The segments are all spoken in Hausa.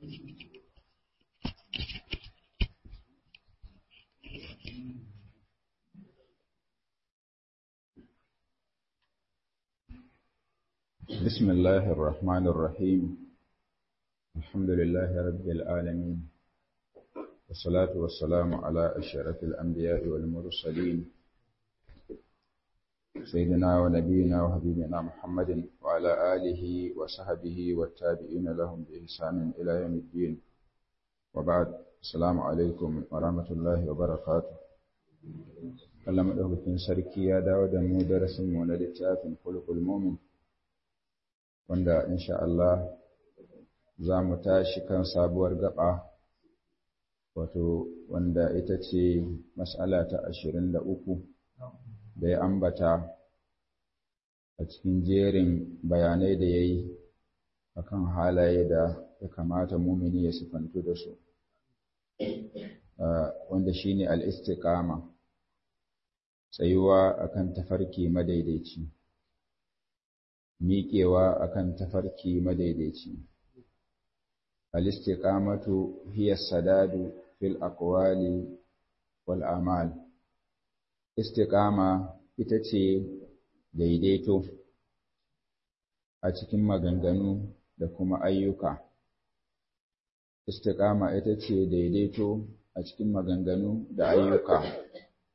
بسم الله الرحمن الرحيم الحمد لله رب العالمين والصلاة والسلام على أشرف الأنبياء والمرسلين سيدنا ونبينا وحبيبنا محمد وعلى آله وصحبه والتابعين لهم بإحسان إلى يوم الدين وبعد السلام عليكم ورحمة الله وبركاته Allah maɗaukakin sarki ya dawo da mu darasin mu na littafin kulkul mumin wanda insha Allah za mu tashi kan sabuwar gaba wato wanda ita ce mas'ala ta ashirin da uku da ya ambata a cikin jerin bayanai da ya yi a kan halaye da ya kamata mumini ya sifantu da su wanda shi ne al'istikama tsayuwa akan tafarki madaidaici miƙewa akan tafarki madaidaici al-istiqamatu hiya sadadu fil aqwali wal a'mal istiqama ita ce daidaito a cikin maganganu da kuma ayyuka istiqama ita ce daidaito a cikin maganganu da ayyuka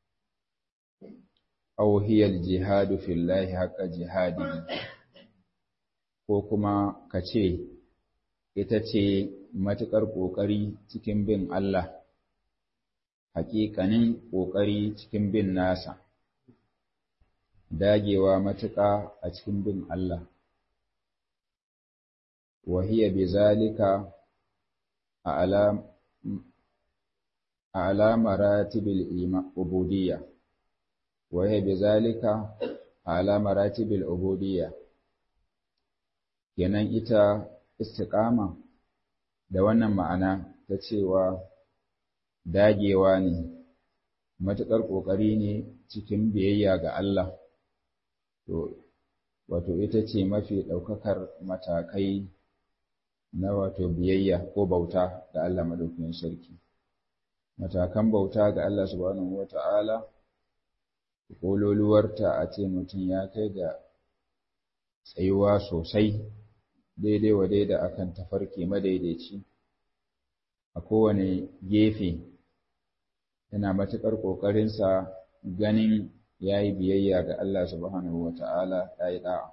aw hiya al-jihadu fillahi haqqa jihadihi ko kuma ka ce ita ce matuƙar ƙoƙari cikin bin Allah, haƙiƙanin ƙoƙari cikin bin nasa, dagewa matuƙa a cikin bin Allah. Wahiya bi zalika a alamaratibil ubudiyya, wahiya bi zalika a alamaratibil ubudiyya. kenan ita istiƙama da wannan ma'ana ta cewa dagewa ne matuƙar ƙoƙari ne cikin biyayya ga Allah to wato ita ce mafi ɗaukakar matakai na wato biyayya ko bauta ga Allah madaukakin sarki matakan bauta ga Allah subhanahu wata'ala ƙololuwarta a ce mutum ya kai ga tsayuwa sosai daidai wa daida akan tafarki madaidaici a kowane gefe yana matuƙar ƙoƙarinsa ganin ya yi biyayya ga Allah subhanahu wa ta'ala ya yi ɗa'a.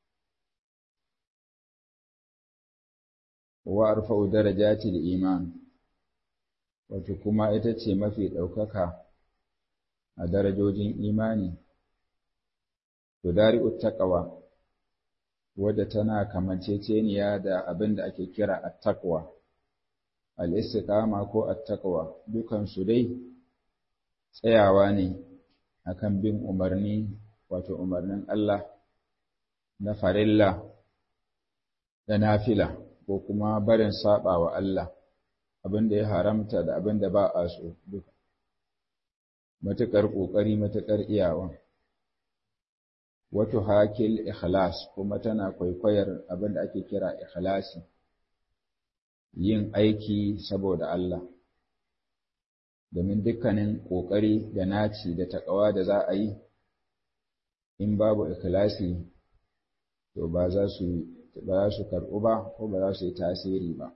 Wa arfa'u darajati da iman, wato kuma ita ce mafi ɗaukaka a darajojin imani, to dari'ut taƙawa wadda tana kamanceceniya da abin da ake kira attaqwa al-istiqama ko attaqwa dukan su dai tsayawa ne akan bin umarni wato umarnin Allah na farilla da nafila ko kuma barin saba wa Allah abin da ya haramta da abin da ba a so duka matuƙar ƙoƙari matuƙar iyawa wato hakil ikhlas kuma tana kwaikwayar abin da ake kira ikhlasi yin aiki saboda Allah domin dukkanin ƙoƙari da naci da taƙawa da za a yi in babu ikhlasi to ba za su ba za su karɓu ba ko ba za su yi tasiri ba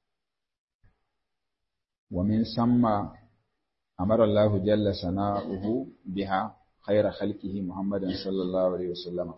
wa min samma amara Allah jalla sana'uhu biha khaira khalqihi Muhammadan sallallahu alaihi wasallama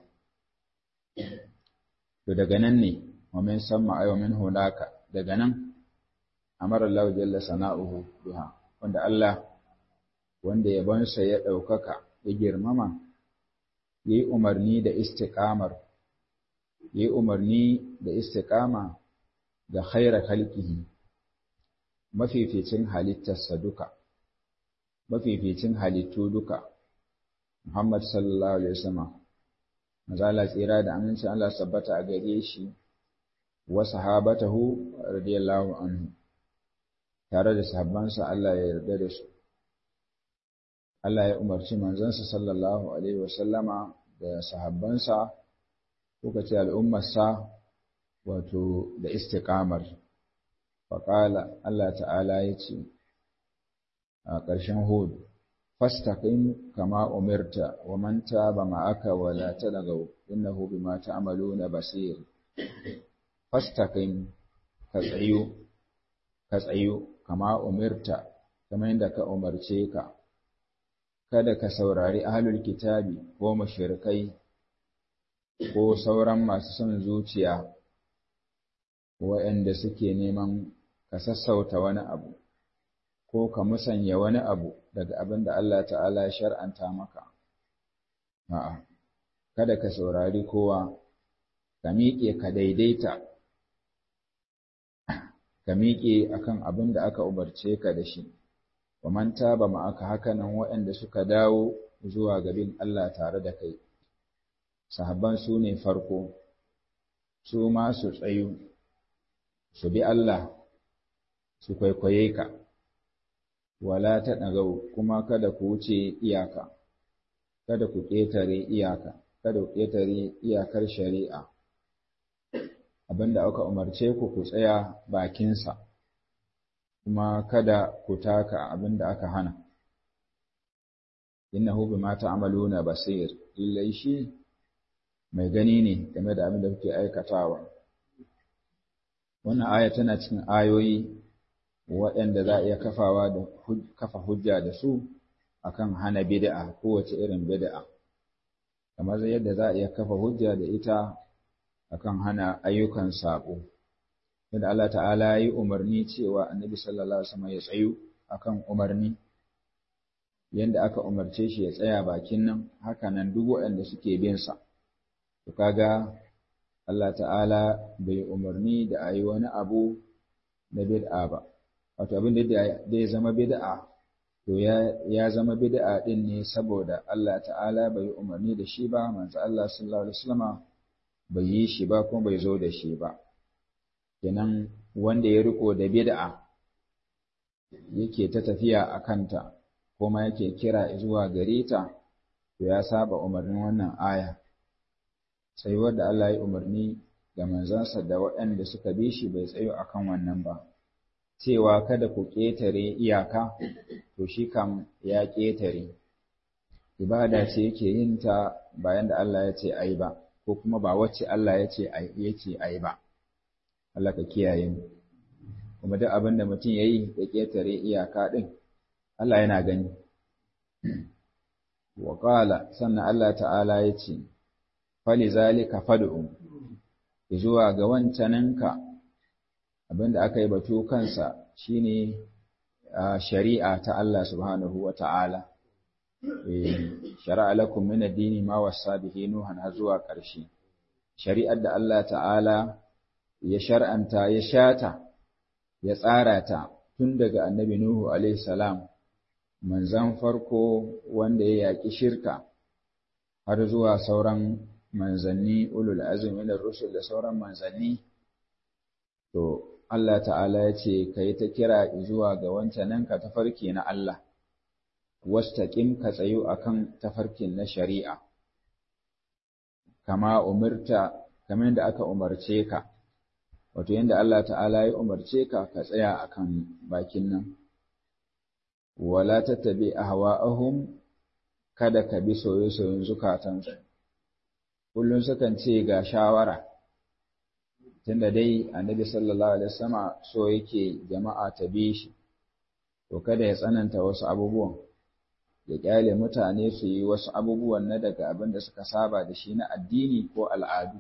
to daga nan ne wa min samma ay wa min hunaka daga nan amara Allah jalla sana'uhu biha wanda Allah wanda yabonsa ya ɗaukaka ya girmama yayi umarni da istiqamar yayi umarni da istiqama ga khaira khalqihi mafificin halittarsa duka mafificin halittu duka Muhammad sallallahu alaihi wasallam mazala tsira da amincin Allah sabbata a gare shi wa sahabatahu radiyallahu anhu tare da sahabbansa Allah ya yarda da su Allah ya umarci manzansa sallallahu alaihi wasallama da sahabbansa ko kace al'ummarsa wato da istiqamar faƙala Allah ta'ala ya ce a ƙarshen hudu fastaqim kama umirta wa man taba ma'aka wa la tadagaw innahu bima ta'maluna basir fastaqim ka tsayu ka tsayu kama umirta kamar yadda ka umarce ka kada ka saurari ahlul kitabi ko mushrikai ko sauran masu son zuciya waɗanda suke neman ka sassauta wani abu ko ka musanya wani abu daga abin da Allah ta'ala ya shar'anta maka a'a kada ka saurari kowa ka miƙe ka daidaita ka miƙe akan abin da aka umarce ka da shi wa man taba ma'aka hakanan waɗanda suka dawo zuwa gabin Allah tare da kai sahabban su ne farko su ma su tsayu su bi Allah su kwaikwaye ka wala ta ɗagau kuma kada ku wuce iyaka kada ku ƙetare iyaka kada ku ƙetare iyakar shari'a abinda aka umarce ku ku tsaya bakinsa kuma kada ku taka abinda aka hana innahu bima ta'maluna basir lallai shi mai gani ne game da abin da kuke aikatawa wannan aya tana cikin ayoyi waɗanda za a iya kafawa da kafa hujja da su akan hana bid'a kowace irin bid'a kamar yadda za a iya kafa hujja da ita akan hana ayyukan sabo yadda Allah ta'ala ya yi umarni cewa annabi sallallahu alaihi wasallam ya tsayu akan umarni yadda aka umarce shi ya tsaya bakin nan haka nan duk waɗanda suke bin sa to kaga Allah ta'ala bai umarni da a yi wani abu na bid'a ba wato abin da ya zama bid'a to ya zama bid'a din ne saboda Allah ta'ala bai umarni da shi ba manzo Allah sallallahu alaihi wasallama bai yi shi ba kuma bai zo da shi ba kenan wanda ya riko da bid'a yake ta tafiya a kanta kuma yake kira zuwa gare ta to ya saba umarnin wannan aya tsayuwar da Allah ya umarni ga manzansa da waɗanda suka bi shi bai tsayo akan wannan ba cewa kada ku ƙetare iyaka to shi kam ya ƙetare ibada ce yake yin ta bayan da Allah ya ce ai ba ko kuma ba wacce Allah ya ce yake ai ba Allah ka kiyaye mu kuma duk abin da mutum yayi ya ƙetare iyaka din Allah yana gani wa qala sannan Allah ta'ala ya ce falizalika fad'u zuwa ga wancaninka abinda aka yi batu kansa shine shari'a ta Allah subhanahu wa ta'ala shari'a lakum min ad-dini ma wassa bihi nuhan har zuwa ƙarshe shari'ar da Allah ta'ala ya shar'anta ya shata ya tsara ta tun daga annabi nuhu alaihi salam manzan farko wanda ya yaƙi shirka har zuwa sauran manzanni ulul azumi na rusul da sauran manzanni to Allah ta'ala ya ce ka yi ta kira zuwa ga wancanan ka tafarki na Allah wastaqim ka tsayu akan tafarkin na shari'a kama umirta kamar yadda aka umarce ka wato yadda Allah ta'ala ya umarce ka ka tsaya akan bakin nan wala tattabi ahwa'ahum kada ka bi soye-soyen zukatansu kullum sukan ce ga shawara tunda dai annabi sallallahu alaihi wasallam so yake jama'a ta bi shi to kada ya tsananta wasu abubuwan ya kyale mutane su yi wasu abubuwan na daga abin da suka saba da shi na addini ko al'adu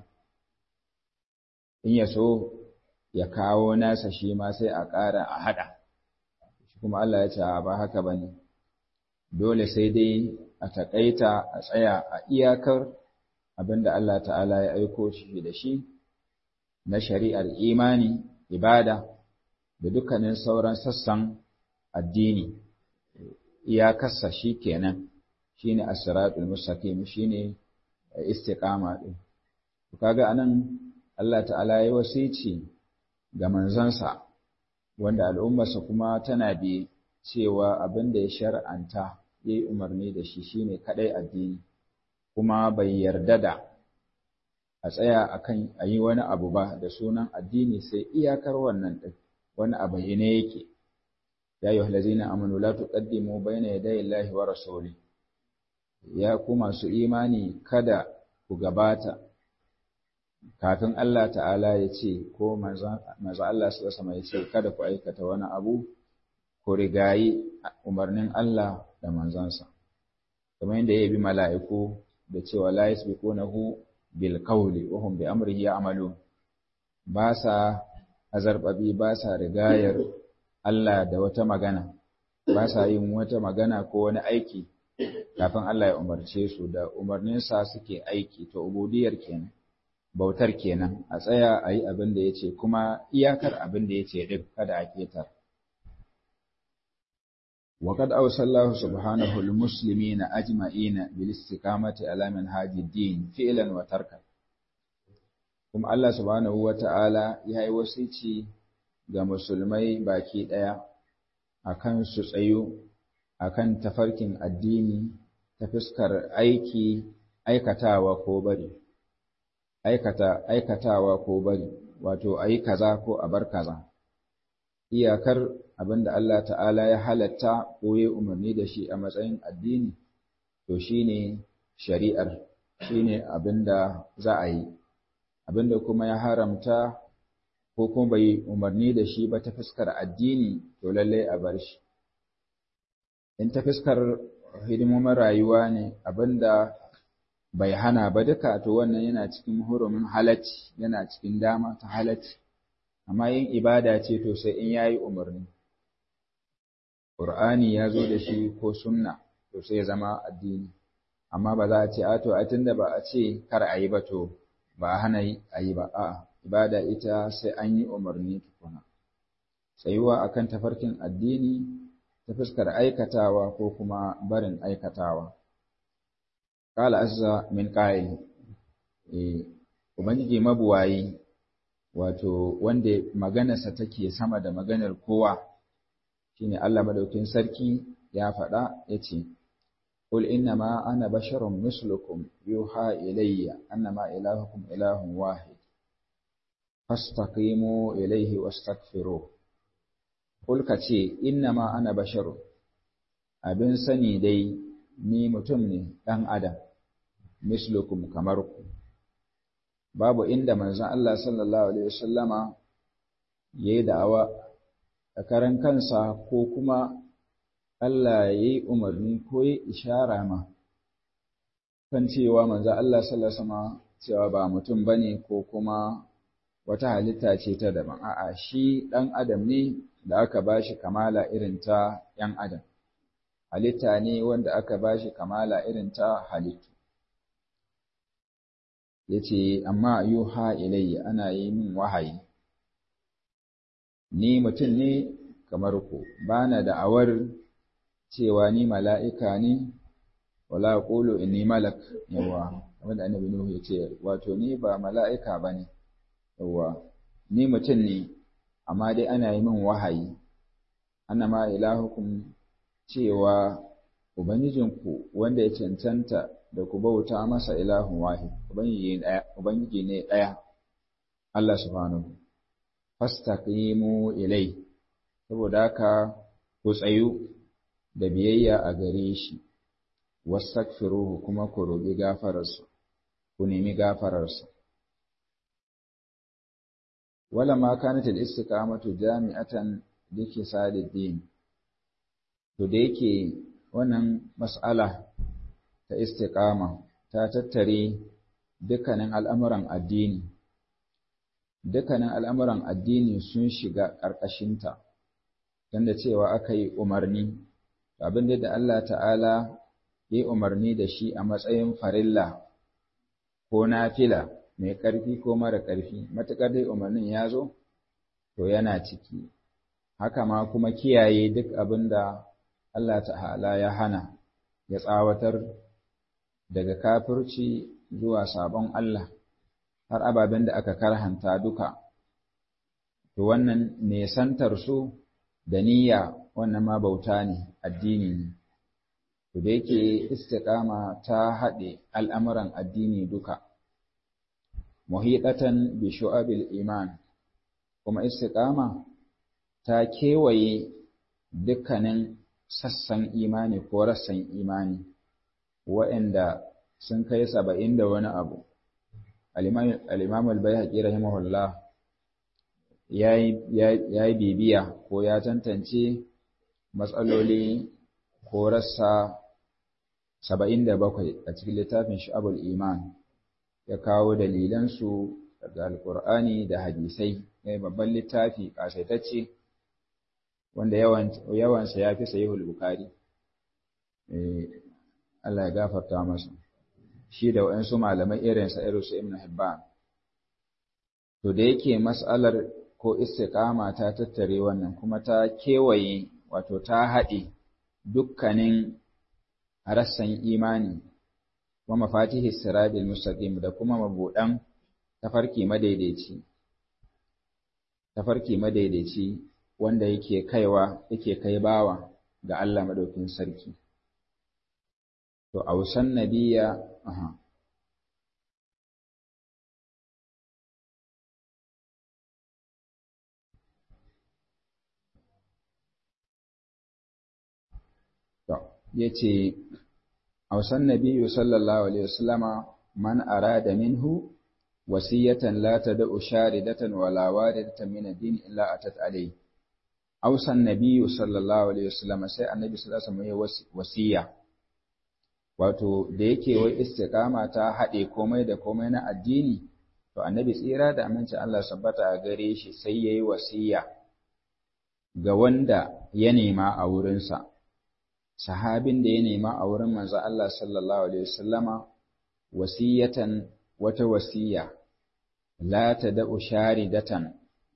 in ya so ya kawo nasa shi ma sai a ƙara a haɗa kuma Allah ya ce ba haka bane dole sai dai a taƙaita a tsaya a iyakar abinda Allah ta'ala ya aiko shi da shi na shari'ar imani, ibada, da dukkanin sauran sassan addini, iyakarsa shi kenan, shi ne asiratul mustaqim shi ne istiƙama ɗin. Kaga anan Allah ta'ala ya wasici ga manzansa, wanda al'ummarsa kuma tana bi cewa abin da ya shar'anta ya yi umarni da shi shi ne kaɗai addini. kuma bai yarda da a tsaya akan a yi wani abu ba da sunan addini sai iyakar wannan ɗin wani a bayyane yake ya yi halazina amanu la tuqaddimu bayna yaday Allahi wa rasuli ya ku masu imani kada ku gabata kafin Allah ta'ala ya ce ko manzo Allah sallallahu alaihi ya ce kada ku aikata wani abu ku rigayi umarnin Allah da manzansa kamar yadda ya bi mala'iku da cewa la yasbiqunahu bil qawli wa hum bi amrihi ya'malun ba sa azarbabi ba sa rigayar Allah da wata magana ba sa yin wata magana ko wani aiki kafin Allah ya umarce su da umarninsa suke aiki to ubudiyar kenan bautar kenan a tsaya a yi abin da ya ce kuma iyakar abin da ya ce ɗin kada a ketar وقد أوصى الله سبحانه المسلمين أجمعين بالاستقامة على منهاج الدين فعلا وتركا kuma Allah subhanahu wa ta'ala ya yi wasici ga musulmai baki ɗaya a kan su tsayu a kan tafarkin addini ta fuskar aiki aikatawa ko bari aikata aikatawa ko bari wato a yi kaza ko a bar kaza iyakar abinda Allah ta'ala ya halatta ko ya umarni da shi a matsayin addini to shine shari'ar shine abinda za a yi abinda kuma ya haramta ko kuma bai umarni da shi ba ta fuskar addini to lalle a bar shi in ta fuskar hidimomin rayuwa ne abinda bai hana ba duka to wannan yana cikin hurumin halacci yana cikin dama ta halacci amma yin ibada ce to sai in yayi umarni Qur'ani ya zo da shi ko sunna to sai ya zama addini amma ba za a ce a to a tunda ba a ce kar a yi ba to ba a hana a yi ba a'a ibada ita sai an yi umarni tukuna tsayuwa akan tafarkin addini ta fuskar aikatawa ko kuma barin aikatawa qala azza min qa'il eh ubangiji mabuwayi wato wanda maganarsa take sama da maganar kowa shine Allah madaukin sarki ya faɗa yace qul innama ana basharun mislukum yuha ilayya annama ilahukum ilahun wahid fastaqimu ilayhi wastaghfiru qul kace innama ana basharun abin sani dai ni mutum ne dan adam mislukum kamar ku babu inda manzon Allah sallallahu alaihi wasallama yayi da'awa a karan kansa ko kuma Allah yayi umarni ko yayi ishara ma kan cewa manzon Allah sallallahu alaihi wasallama cewa ba mutum bane ko kuma wata halitta ce ta daban a'a shi dan adam ne da aka bashi kamala irin ta yan adam halitta ne wanda aka bashi kamala irin ta halittu ya ce, Amma yuha ilayya ana yi min wahayi, ni mutum ne kamar ku, ba na da'awar cewa ni mala'ika ne, wala ƙulu in ni malak, yawa, wanda annabi Nuhu ya ce, wato ni ba mala'ika ba ne, yawa, ni mutum ne, amma dai ana yi min wahayi, ana ma ilahukum cewa Ubangijinku wanda ya cancanta da ku bauta masa ilahun wahid ubangiji ne ɗaya Allah subhanahu fastaqimu ilai saboda haka ku tsayu da biyayya a gare shi wastaghfiruhu kuma ku roƙi gafararsa ku nemi gafararsa wala ma kanat al-istiqamatu jami'atan li din to da yake wannan mas'ala ta istiqama ta tattare dukkanin al'amuran addini dukkanin al'amuran addini sun shiga ƙarƙashinta tunda cewa aka yi umarni abin da Allah ta'ala ya yi umarni da shi a matsayin farilla ko nafila mai ƙarfi ko mara ƙarfi matuƙar dai umarnin ya zo to yana ciki haka ma kuma kiyaye duk abin da Allah ta'ala ya hana ya tsawatar daga kafirci zuwa sabon Allah har ababen da aka karhanta duka to wannan nesantar su da niyya wannan ma bauta ne addini ne to da yake istiqama ta haɗe al'amuran addini duka muhidatan bi shu'abil iman kuma istiqama ta kewaye dukkanin sassan imani ko rassan imani waɗanda sun kai saba'in da wani abu al-imam al-bayhaqi rahimahullah ya yi bibiya ko ya tantance matsaloli ko rassa saba'in da bakwai a cikin littafin sha'abul iman ya kawo dalilansu daga alkur'ani da hadisai ya babban littafi ƙasaitacce wanda yawansa ya fi sahihul bukari Allah ya gafarta masa shi da waɗansu malamai irinsa irinsu ibn hibban to da yake mas'alar ko istiqama ta tattare wannan kuma ta kewaye wato ta haɗe dukkanin rassan imani wa mafatihi sirabil mustaqim da kuma mabudan tafarki madaidaici tafarki madaidaici wanda yake kaiwa yake kai bawa ga Allah madaukin sarki to ausan nabiya aha to yace ausan nabiyyu sallallahu alaihi wasallama man arada minhu wasiyatan la tad'u sharidatan wala waridatan min ad-din illa atat alayhi ausan nabiyyu sallallahu alaihi wasallama sai annabi sallallahu alaihi wasallam wasiya wato da yake wai istiqama ta hade komai da komai na addini to annabi tsira da aminci Allah sabbata a gare shi sai yayi wasiya ga wanda ya nema a wurinsa sahabin da ya nema a wurin manzo Allah sallallahu alaihi wasallama wasiyatan wata wasiya la tad'u sharidatan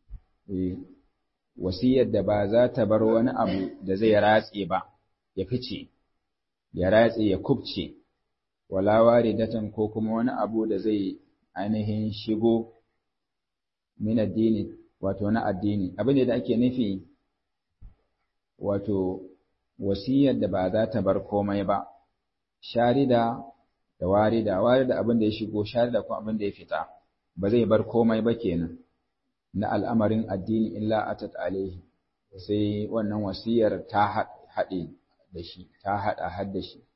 wasiyar da ba za ta bar wani abu da zai ratse ba ya fice ya ratse ya kubce wala waridatan ko kuma wani abu da zai ainihin shigo min addini wato na addini abin da ake nufi wato wasiyar da ba za ta bar komai ba sharida da warida warida abin da ya shigo sharida kuma abin da ya fita ba zai bar komai ba kenan na al'amarin addini illa atat alaihi sai wannan wasiyar ta haɗe da shi ta haɗa har da shi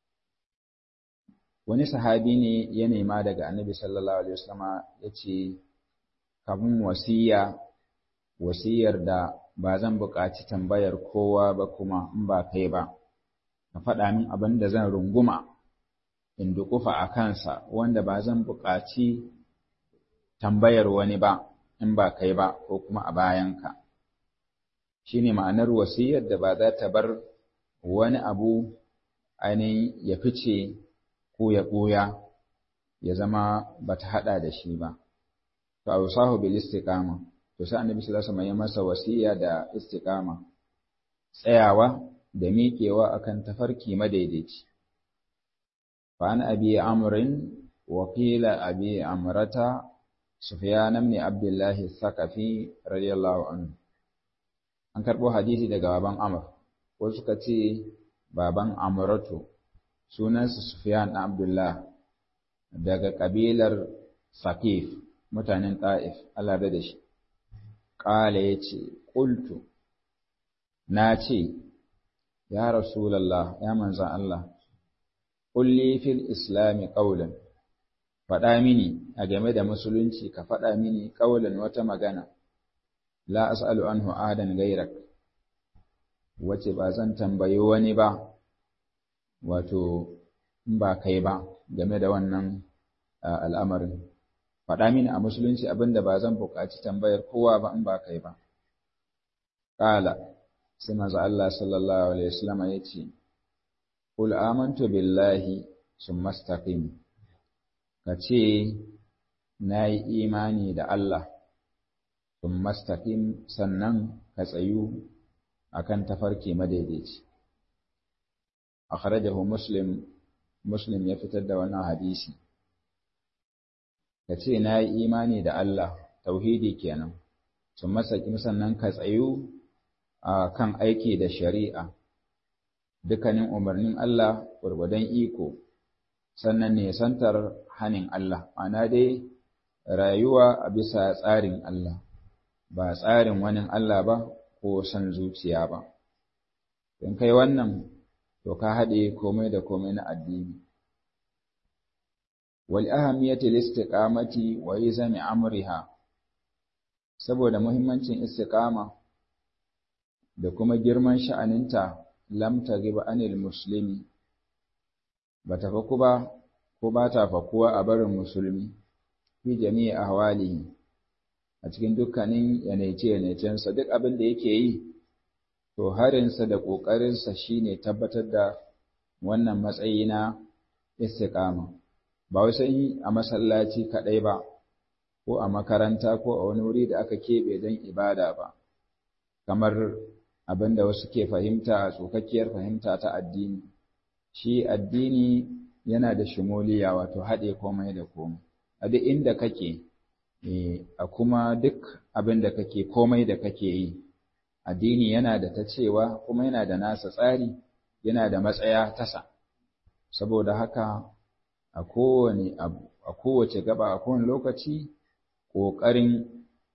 wani sahabi ne ya nema daga annabi sallallahu alaihi wasallama ya ce kafin wasiya wasiyar da ba zan buƙaci tambayar kowa ba kuma in ba kai ba ka faɗa min abin da zan runguma in duƙufa a kansa wanda ba zan buƙaci tambayar wani ba in ba kai ba ko kuma a bayanka shi ne ma'anar wasiyar da ba za ta bar wani abu ainihin ya fice ko ya ɓuya ya zama ba ta haɗa da shi ba to a wasahu bil istiqama to sai annabi sallallahu alaihi wasallam ya masa wasiya da istiqama tsayawa da miƙewa akan tafarki madaidaici fa an abi amrin wa qila abi amrata sufyan ibn abdullah thaqafi radiyallahu anhu an karbo hadisi daga baban amr ko suka ce baban amratu sunansa sufyan ibn abdullah daga kabilar saqif mutanen ta'if Allah da shi ƙala ya ce, ƙultu, na ce, Ya Rasulallah, ya manzan Allah, ƙulli fil Islami ƙaulan, faɗa mini a game da musulunci ka faɗa mini ƙaulan wata magana, la as'alu anhu adan gairak, wace ba zan tambayi wani ba, wato, in ba kai ba game da wannan al'amarin. faɗa mini a musulunci abin da ba zan buƙaci tambayar kowa ba in ba kai ba. Ƙala, sai manzo Allah sallallahu Alaihi wasallam ya ce, Kul amantu billahi sun mastaqim ka ce, Na yi imani da Allah, sun mastaqim sannan ka tsayu a kan tafarki madaidaici. Akhrajahu Muslim, Muslim ya fitar da wannan hadisi. ka ce na yi imani da Allah tauhidi kenan sun masakin sannan ka tsayu a kan aiki da shari'a dukkanin umarnin Allah gwargwadon iko sannan ne santar hanin Allah ana dai rayuwa a bisa tsarin Allah ba tsarin wani Allah ba ko son zuciya ba in kai wannan to ka haɗe komai da komai na addini wal ahamiyati listiqamati wa izami amriha saboda muhimmancin istiqama da kuma girman sha'aninta lam tagib anil muslimi bata faku ba ko ba ta fakuwa a barin musulmi fi jami'i ahwalihi a cikin dukkanin yanaice-yanaicensa duk abin da yake yi to harinsa da ƙoƙarinsa shine tabbatar da wannan matsayi na istiqama ba wai sai a masallaci kaɗai ba ko a makaranta ko a wani wuri da aka keɓe don ibada ba kamar abin da wasu ke fahimta a tsokakkiyar fahimta ta addini shi addini yana da shimoliya wato haɗe komai da komai a duk inda kake a kuma duk abin da kake komai da kake yi addini yana da ta cewa kuma yana da nasa tsari yana da matsaya tasa saboda haka a kowane abu a kowace gaba a kowane lokaci ƙoƙarin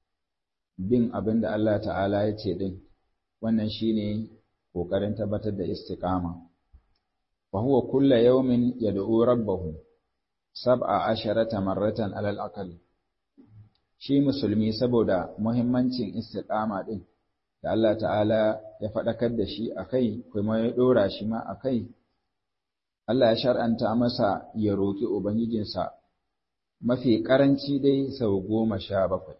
bin abin da Allah ta'ala ya ce din wannan shine ƙoƙarin tabbatar da istiqama fa huwa kulla yawmin yad'u rabbahu sab'a asharata marratan alal aqal shi musulmi saboda muhimmancin istiqama din da Allah ta'ala ya faɗakar da shi akai kuma ya ɗora shi ma akai Allah ya shar'anta masa ya roƙi ubangijinsa mafi ƙaranci dai sau goma sha bakwai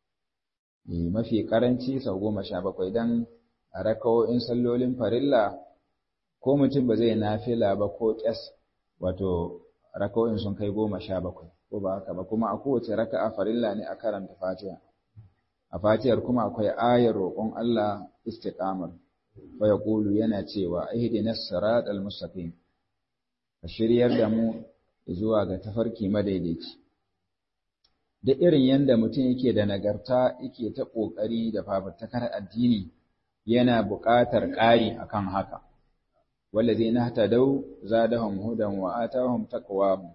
mafi ƙaranci sau goma sha bakwai don a rakawo'in sallolin farilla ko mutum ba zai nafila ba ko ƙyas wato rakawo'in sun kai goma sha bakwai ko ba haka ba kuma a kowace raka'a farilla ne a karanta fatiha a fatihar kuma akwai ayar roƙon Allah istiqamar fa yaqulu yana cewa ihdinas siratal mustaqim ka shiryar da mu zuwa ga tafarki madaidaici da irin yanda mutum yake da nagarta yake ta ƙoƙari da fafutukar addini yana buƙatar ƙari akan haka wallazina hatadau zadahum hudan wa atahum taqwahum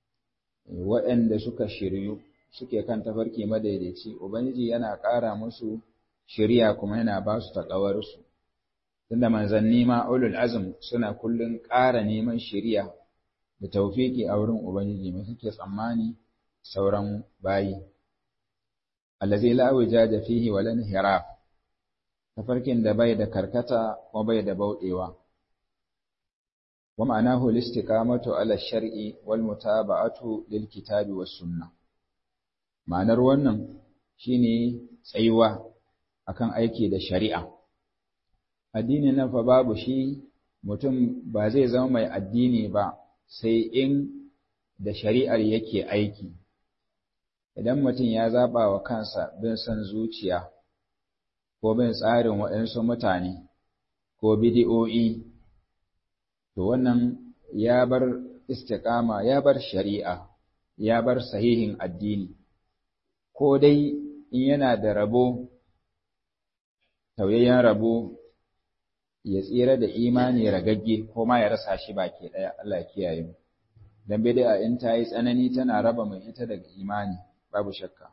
waɗanda suka shiryu suke kan tafarki madaidaici ubangiji yana ƙara musu shiriya kuma yana ba su taƙawarsu tunda manzanni ma ulul azm suna kullun ƙara neman shiriya da taufiki a wurin ubangiji mai suke tsammani sauran bayi allazi la wijaja fihi wala inhiraf tafarkin da bai da karkata ko bai da bauɗewa wa ma'anahu al-istiqamatu ala shar'i wal mutaba'atu lil kitabi was sunnah ma'anar wannan shine tsayuwa akan aiki da shari'a addini nan fa babu shi mutum ba zai zama mai addini ba sai in da shari'ar yake aiki idan mutum ya zaba wa kansa bin son zuciya ko bin tsarin waɗansu mutane ko bidi'o'i to wannan ya bar istiqama ya bar shari'a ya bar sahihin addini ko dai in yana da rabo tauyayyen rabo ya tsira da imani ragagge ko ma ya rasa shi baki ɗaya Allah kiyaye mu dan bid'a in ta yi tsanani tana raba mai ita daga imani babu shakka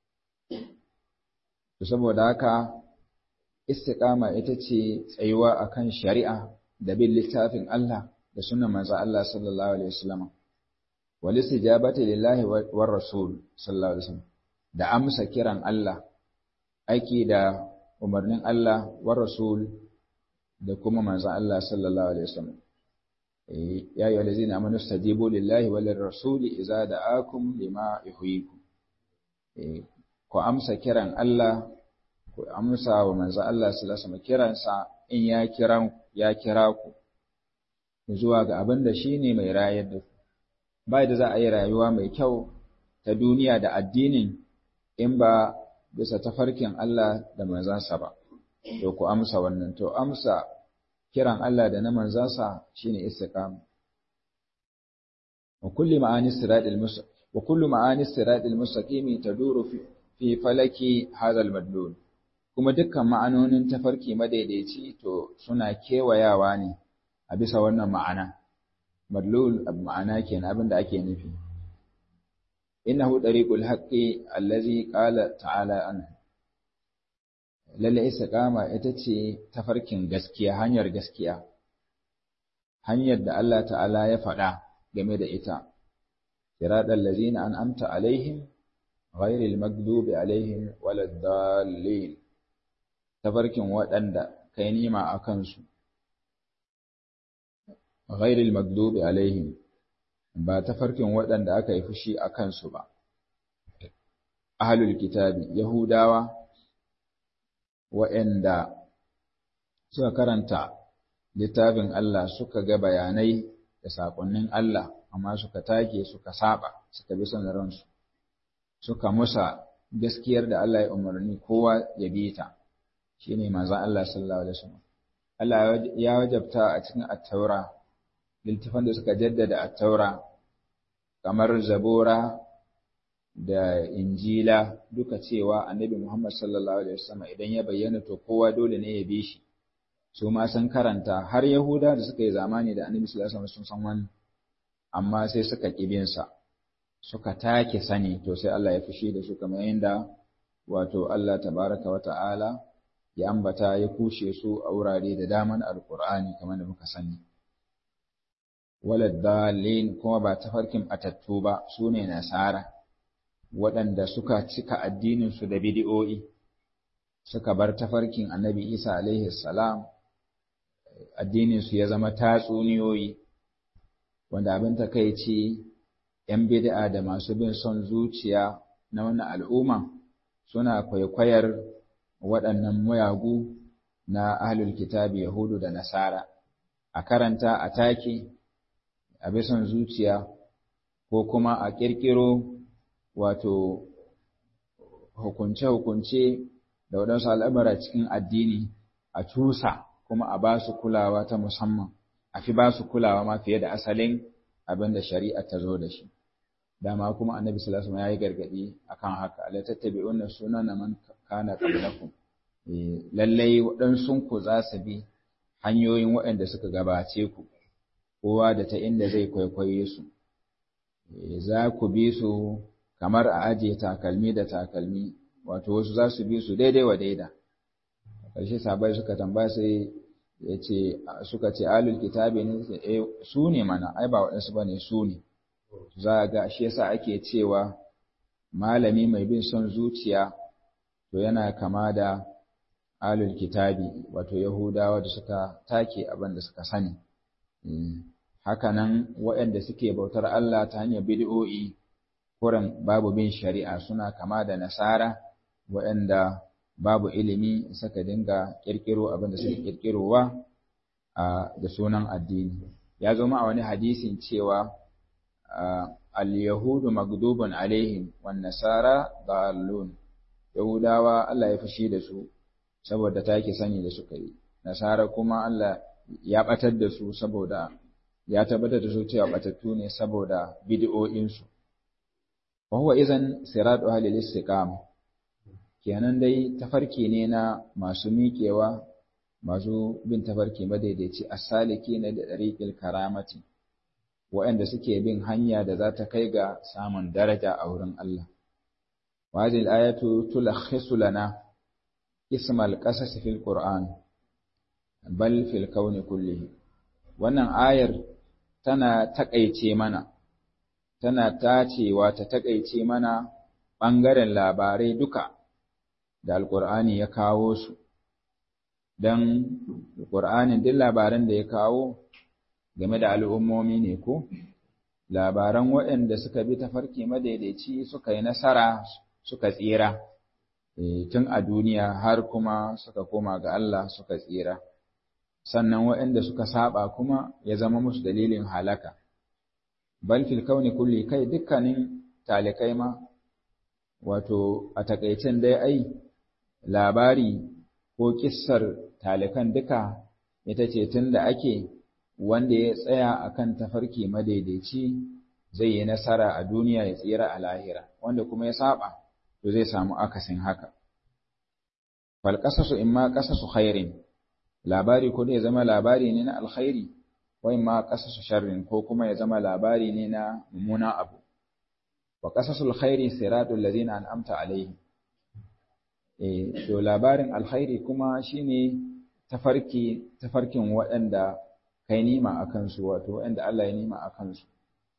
to saboda haka istiqama ita ce tsayuwa akan shari'a da bin littafin Allah da sunnan manzo Allah sallallahu alaihi wasallam wal istijabati lillahi war rasul sallallahu alaihi wasallam da amsa kiran Allah aiki da umarnin Allah war rasul da kuma manzo Allah sallallahu alaihi wasallam ya ayyuhal ladzina amanu stajibu lillahi wal rasuli idza da'akum lima yuhyikum ku amsa kiran Allah ku amsa wa manzo Allah sallallahu alaihi wasallam kiransa in ya kira ya kira ku zuwa ga abin da shine mai rayar da ku ba da za a yi rayuwa mai kyau ta duniya da addinin in ba bisa tafarkin Allah da manzansa ba to ku amsa wannan to amsa kiran Allah da na manzansa shine istiqama wa kulli ma'ani siratil mustaqim wa kullu ma'ani siratil mustaqim taduru fi fi falaki hadha al kuma dukkan ma'anonin tafarki madaidaici to suna kewayawa ne a bisa wannan ma'ana madlul ma'ana kenan abin da ake nufi innahu tariqul haqqi allazi qala ta'ala anhu lalle istiqama ita ce tafarkin gaskiya hanyar gaskiya hanyar da Allah ta'ala ya faɗa game da ita siratal ladzina an'amta alaihim ghairil maghdubi alaihim waladdallin tafarkin waɗanda kai nima a kansu ghairil maghdubi alaihim ba tafarkin waɗanda aka yi fushi a kansu ba ahlul kitabi yahudawa waɗanda suka karanta littafin Allah suka ga bayanai da saƙonnin Allah amma suka take suka saba suka bi son ransu suka musa gaskiyar da Allah ya umarni kowa ya bi ta shine manzon Allah sallallahu alaihi wasallam Allah ya wajabta a cikin at-taura littafan da suka jaddada at-taura kamar zabura da injila duka cewa annabi Muhammad sallallahu alaihi wasallam idan ya bayyana to kowa dole ne ya bi shi su ma sun karanta har yahuda da suka yi zamani da annabi sallallahu alaihi wasallam sun san wani amma sai suka kibin sa suka take sani to sai Allah ya fushi da su kamar yadda wato Allah tabaraka wa ta'ala ya ambata ya kushe su a wurare da daman alqur'ani kamar da muka sani walad dalin kuma ba tafarkin atattu ba sune nasara waɗanda suka cika addininsu da bidi'o'i suka bar tafarkin annabi Isa alaihi salam addininsu ya zama tatsuniyoyi wanda abin takaici ‘yan bid'a da masu bin son zuciya na wannan al'umma suna kwaikwayar waɗannan muyagu na ahlul kitabi Yahudu da Nasara a karanta a take a bisan zuciya ko kuma a ƙirƙiro wato hukunce-hukunce da waɗansu al'amura cikin addini a cusa kuma a ba su kulawa ta musamman, a fi ba su kulawa ma fiye da asalin abin da shari'a ta zo da shi. Dama kuma annabi sallallahu ya yi gargaɗi a kan haka, ala tattabi wannan suna na man kana qablakum. Lallai waɗansunku za su bi hanyoyin waɗanda suka gabace ku, kowa da ta inda zai kwaikwaye su. Za ku bi su kamar a ajiye takalmi da takalmi wato wasu za su bi su daidai wa daida ƙarshe sabai suka tambaya sai ya ce suka ce alul kitabi ne eh su ne mana ai ba waɗansu ba ne su ne za a ga shi yasa ake cewa malami mai bin son zuciya to yana kama da alul kitabi wato yahudawa da suka take abin da suka sani hakanan waɗanda suke bautar Allah ta hanyar bid'o'i kuran babu bin shari'a suna kama da nasara waɗanda babu ilimi suka dinga ƙirƙiro abin da suke ƙirƙirowa da sunan addini ya zama a wani hadisin cewa al-yahudu magdubun alaihim wan nasara dallun yahudawa Allah ya fushi da su saboda take sani da suka yi nasara kuma Allah ya batar da su saboda ya tabbatar da su cewa batattu ne saboda bid'o'insu wa huwa idan siratu ahli istiqama kenan dai tafarki ne na masu miƙewa masu bin tafarki madaidaici as-saliki na da dariqil karamati waɗanda suke bin hanya da za ta kai ga samun daraja a wurin Allah wa hadhihi al-ayatu tulakhisu lana ism al-qasas fil qur'an bal fil kauni kullihi wannan ayar tana takaice mana tana tacewa ta takaice mana ɓangaren labarai duka da alƙur'ani ya kawo su don alƙur'anin duk labaran da ya kawo game da al'ummomi ne ko labaran waɗanda suka bi tafarki madaidaici suka yi nasara suka tsira tun a duniya har kuma suka koma ga Allah suka tsira sannan waɗanda suka saba kuma ya zama musu dalilin halaka bal fil kauni kulli kai dukkanin talikai ma wato a takaicen dai ai labari ko kissar talikan duka ita ce tun da ake wanda ya tsaya akan tafarki madaidaici zai yi nasara a duniya ya tsira a lahira wanda kuma ya saba to zai samu akasin haka fal qasasu imma qasasu khairin labari ko ya zama labari ne na alkhairi wai ma qasasu sharrin ko kuma ya zama labari ne na mummuna abu wa qasasul khairi siratul ladina an'amta alaihim eh to labarin alkhairi kuma shine tafarki tafarkin waɗanda kai nima akan su wato waɗanda Allah ya nima akan su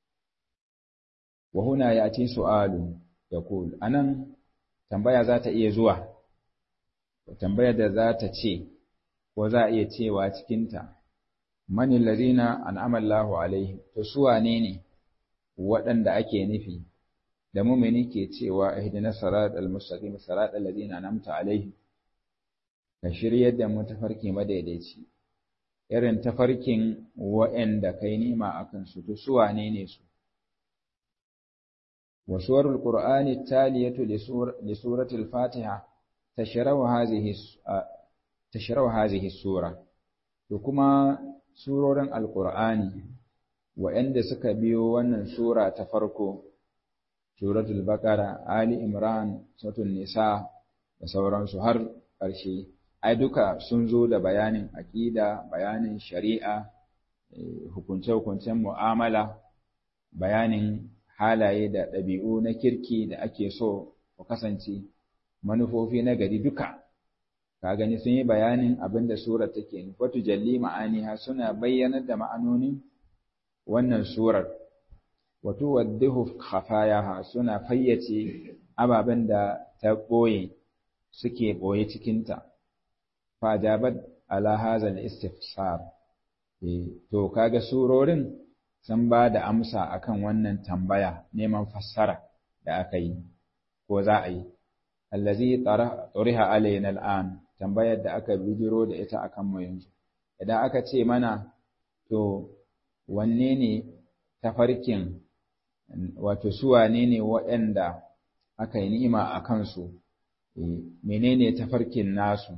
wa huna yati su'alu yaqul anan tambaya za ta iya zuwa tambayar da za ta ce ko za a iya cewa cikinta mani ladina an'ama Allahu alaihi to su wane ne waɗanda ake nufi da mumini ke cewa ihdinas siratal mustaqim siratal ladina an'amta alaihi ka shiryar da mu tafarki madaidaici irin tafarkin waɗanda kai nima akan su to su wane ne su wa suwarul qur'ani taliyatu li suratil fatiha tashrahu hadhihi tashrahu hadhihi sura to kuma surorin alqur'ani waɗanda suka biyo wannan sura ta farko suratul baqara ali imran suratul nisa da sauransu har ƙarshe ai duka sun zo da bayanin aqida bayanin shari'a hukunce-hukuncen mu'amala bayanin halaye da ɗabi'u na kirki da ake so ku kasance manufofi na gari duka ka gani sun yi bayanin abin da surar take nufi wata jalli ma'aniha suna bayyanar da ma'anonin wannan surar wato waddihu khafayaha suna fayyace ababen da ta ɓoye suke ɓoye cikinta fajabat ala hazal istifsar to kaga surorin sun ba da amsa akan wannan tambaya neman fassara da aka yi ko za a yi allazi tariha alayna al'an tambayar da aka bijiro da ita akan mu yanzu idan aka ce mana to wanne ne tafarkin wato su wane ne waɗanda aka yi ni'ima a kansu menene tafarkin nasu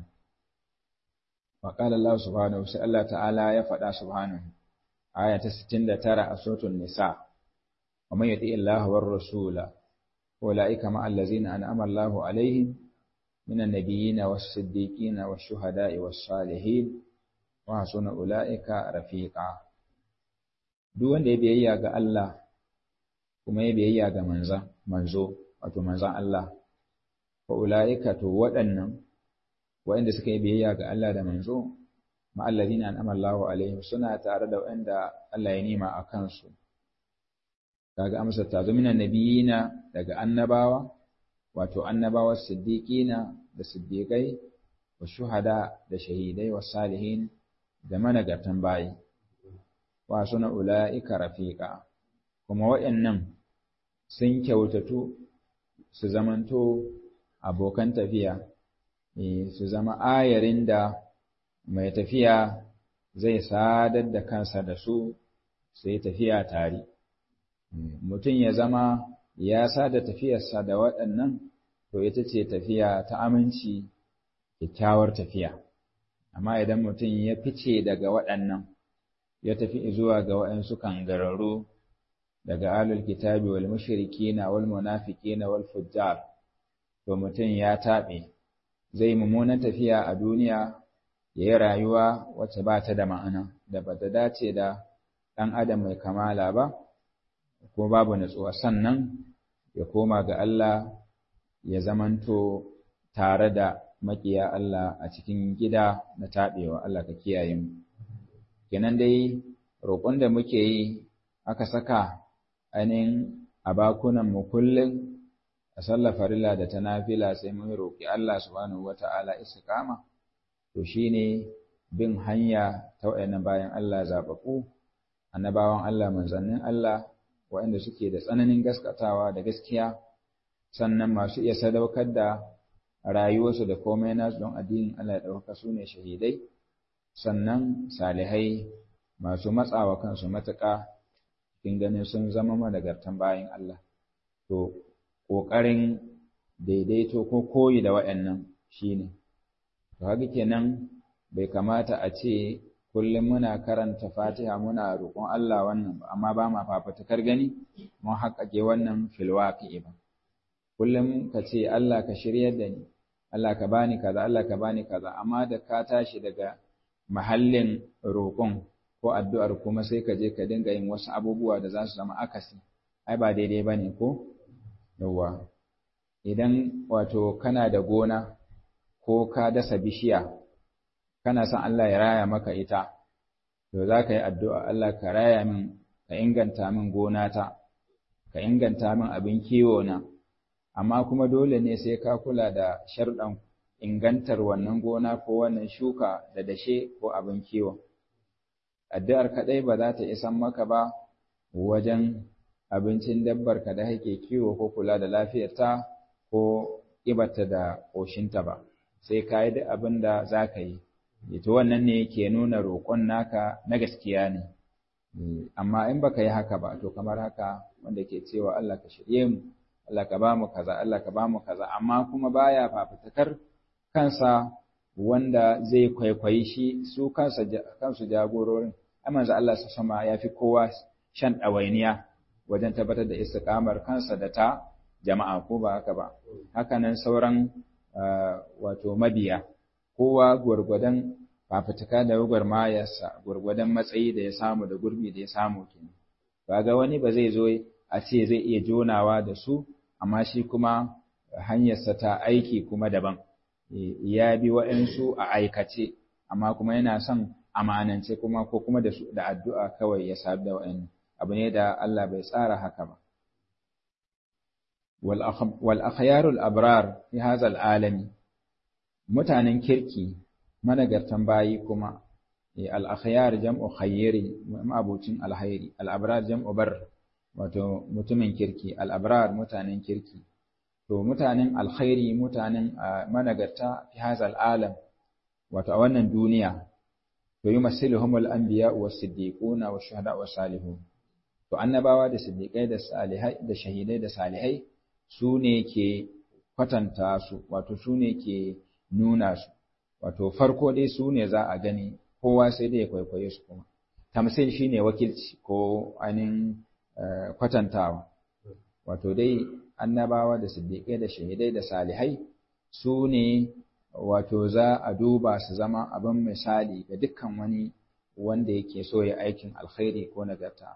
وقال الله سبحانه وتعالى الله تعالى يفدا سبحانه آية 69 a suratul nisa ومن يطيع الله والرسول أولئك مع الذين أنعم الله عليهم من النبيين والصديقين والشهداء والصالحين وحسن أولئك رفيقا duk wanda ya biyayya ga Allah kuma ya biyayya ga manza manzo wato manzan Allah fa ulaika to waɗannan waɗanda suka yi biyayya ga Allah da manzo ma'allazina an'ama Allahu alaihim suna tare da waɗanda Allah ya nima a kansu kaga amsar ta zo minan nabiyina daga annabawa wato annabawa siddiqina da siddiqai wa shuhada da shahidai wa salihin da managartan bayi wa suna ula'ika rafiqa kuma waɗannan sun kyautatu su zamanto abokan tafiya su zama ayarin da mai tafiya zai sadar da kansa da su sai tafiya tare mutum ya zama ya sada tafiyarsa da waɗannan to ita ce tafiya ta aminci kyakkyawar tafiya amma idan mutum ya fice daga waɗannan ya tafi zuwa ga waɗansu kangararru daga alul kitabi wal mushrikina wal munafiqina wal fujjar to mutum ya taɓe zai mummunan tafiya a duniya ya yi rayuwa wacce ba ta da ma'ana da ba ta dace da ɗan adam mai kamala ba ko babu natsuwa sannan ya koma ga Allah ya zamanto tare da maƙiya Allah a cikin gida na taɓewa Allah ka kiyaye mu kenan dai roƙon da muke yi aka saka ainihin a bakunan mu kullum a sallar farilla da ta nafila sai mun roƙi Allah subhanahu wata'ala istiqama to shine bin hanya ta wayannan bayan Allah zababbu annabawan Allah manzannin Allah waɗanda suke da tsananin gaskatawa da gaskiya sannan masu iya sadaukar da rayuwarsu da komai nasu don addinin Allah ya ɗauka su ne shahidai sannan salihai masu matsawa kansu matuƙa cikin ganin sun zama managartan bayan Allah to ƙoƙarin daidaito ko koyi da waɗannan shine to haka kenan bai kamata a ce kullum muna karanta fatiha muna roƙon Allah wannan ba amma ba ma fafatukar gani mun haƙaƙe wannan filwaƙi ba kullum ka ce Allah ka shiryar da ni Allah ka bani kaza Allah ka bani kaza amma da ka tashi daga mahallin roƙon ko addu'ar kuma sai ka je ka dinga yin wasu abubuwa da za su zama akasi ai ba daidai bane ko yawwa idan wato kana da gona ko ka dasa bishiya kana son Allah ya raya maka ita to za ka yi addu'a Allah ka raya min ka inganta min gonata ka inganta min abin kiwo na amma kuma dole ne sai ka kula da sharɗan ingantar wannan gona ko wannan shuka da dashe ko abin kiwo addu'ar kaɗai ba za ta isan maka ba wajen abincin dabbar ka da kake kiwo ko kula da lafiyarta ko ƙibarta da ƙoshinta ba sai ka yi duk abin da za ka yi ita wannan ne ke nuna roƙon naka na gaskiya ne amma in baka yi haka ba to kamar haka wanda ke cewa Allah ka shirye mu Allah ka ba mu kaza Allah ka ba mu kaza amma kuma baya fafutukar kansa wanda zai kwaikwayi shi su kansa kansu jagororin amanza Allah su sama ya fi kowa shan ɗawainiya wajen tabbatar da istiqamar kansa da ta jama'a ko ba haka ba hakanan sauran wato mabiya kowa gwargwadon fafutuka da gwagwarmayarsa gwargwadon matsayi da ya samu da gurbi da ya samu kenan ga wani ba zai zo a ce zai iya jonawa da su amma shi kuma hanyarsa ta aiki kuma daban ya bi waɗansu a aikace amma kuma yana son amanance kuma ko kuma da su da addu'a kawai ya sabu da waɗannan abu ne da Allah bai tsara haka ba wal akhyarul abrar fi hadha alami mutanen kirki managartan bayi kuma al akhyar jam'u khayri ma'abucin alhairi al abrar jam'u bar wato mutumin kirki al abrar mutanen kirki to mutanen alkhairi mutanen managarta fi hadha alam wato a wannan duniya to yumassiluhum al anbiya was siddiquna was shuhada was salihun to annabawa da siddiqai da salihai da shahidai da salihai su ne ke kwatanta su wato su ne ke nuna su wato farko dai su ne za a gani kowa sai dai ya kwaikwaye su kuma tamsil shine wakilci ko ainihin kwatantawa wato dai annabawa da siddiƙai da shahidai da salihai su ne wato za a duba su zama abin misali ga dukkan wani wanda yake so ya aikin alkhairi ko nagarta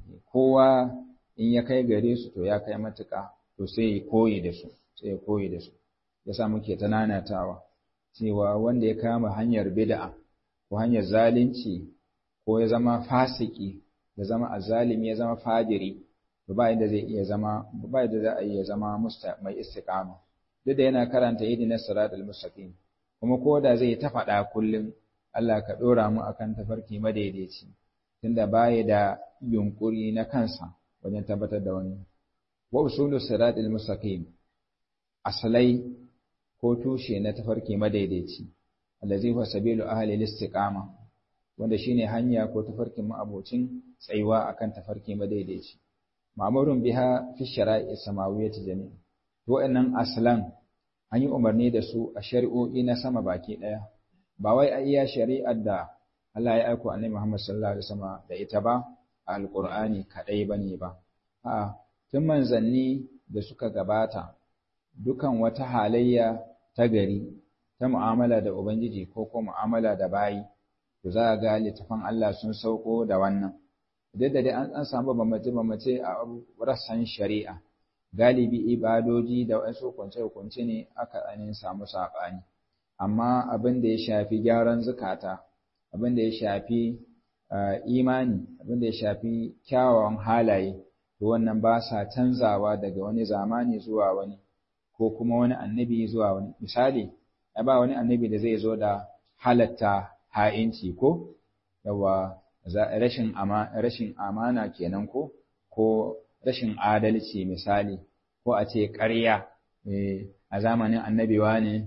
kowa in ya kai gare su to ya kai matuƙa to sai ya koyi da su sai ya koyi da su yasa muke ta nanatawa cewa wanda ya kama hanyar bid'a ko hanyar zalunci ko ya zama fasiki ya zama azalimi ya zama fajiri to ba inda zai iya zama ba inda za a iya zama mai istiqama duk da yana karanta idina siratal mustaqim kuma ko da zai ta faɗa kullum Allah ka ɗora mu akan tafarki madaidaici tunda baya da yunkuri na kansa wajen tabbatar da wani wa usulu siratal mustaqim asalai ko tushe na tafarki madaidaici allazi huwa sabilu ahli al-istiqama wanda shine hanya ko tafarkin ma'abocin tsayuwa akan tafarki madaidaici ma'murun biha fi shara'i samawiyyati jami'a to wa'annan aslan an yi umarni da su a shari'o'i na sama baki daya ba wai a iya shari'ar da Allah ya aiko annabi Muhammad sallallahu alaihi wasallam da ita ba a alqur'ani kadai bane ba a'a tun manzanni da suka gabata dukan wata halayya ta gari ta mu'amala da ubangiji ko ko mu'amala da bayi to za a ga littafan Allah sun sauko da wannan duk da dai an samu bambance-bambance a rassan shari'a galibi ibadoji da wasu hukunce-hukunce ne aka ainihin samu saɓani amma abin da ya shafi gyaran zukata abin da ya shafi imani abin da ya shafi kyawawan halaye to wannan ba sa canzawa daga wani zamani zuwa wani ko kuma wani annabi zuwa wani misali ba wani annabi da zai zo da halatta ha'inci ko yawa rashin rashin amana kenan ko ko rashin adalci misali ko a ce ƙarya a zamanin annabiwa ne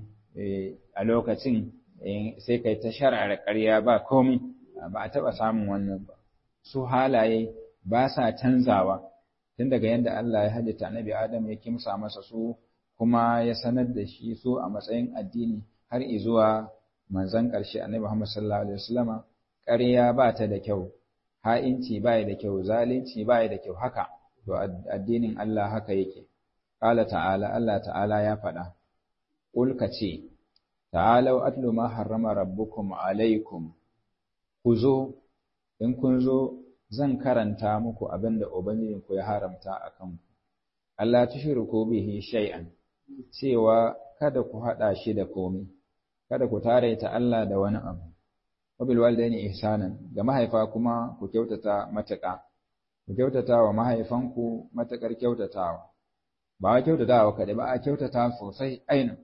a lokacin sai kai ta shar'ar ƙarya ba komai ba a taɓa samun wannan ba su halaye ba sa canzawa tun daga yadda Allah ya halitta annabi Adam ya kimsa masa su kuma ya sanar da shi su a matsayin addini har izuwa manzon ƙarshe annabi Muhammad sallallahu alaihi wasallama ƙarya ba ta da kyau ha'inci ba da kyau zalunci ba da kyau haka to addinin Allah haka yake qala ta'ala Allah ta'ala ya faɗa qul ka ce ta'alau atlu ma harrama rabbukum alaikum ku zo in kun zo zan karanta muku abinda ubangijinku ya haramta a kanku Allah tushriku bihi shay'an cewa kada ku haɗa shi da komai kada ku taraita Allah da wani abu wabil walidaini ihsanan ga mahaifa kuma ku kyautata matuƙa ku kyautata wa mahaifanku matuƙar kyautatawa ba wai kyautatawa kaɗai ba a kyautata sosai ainin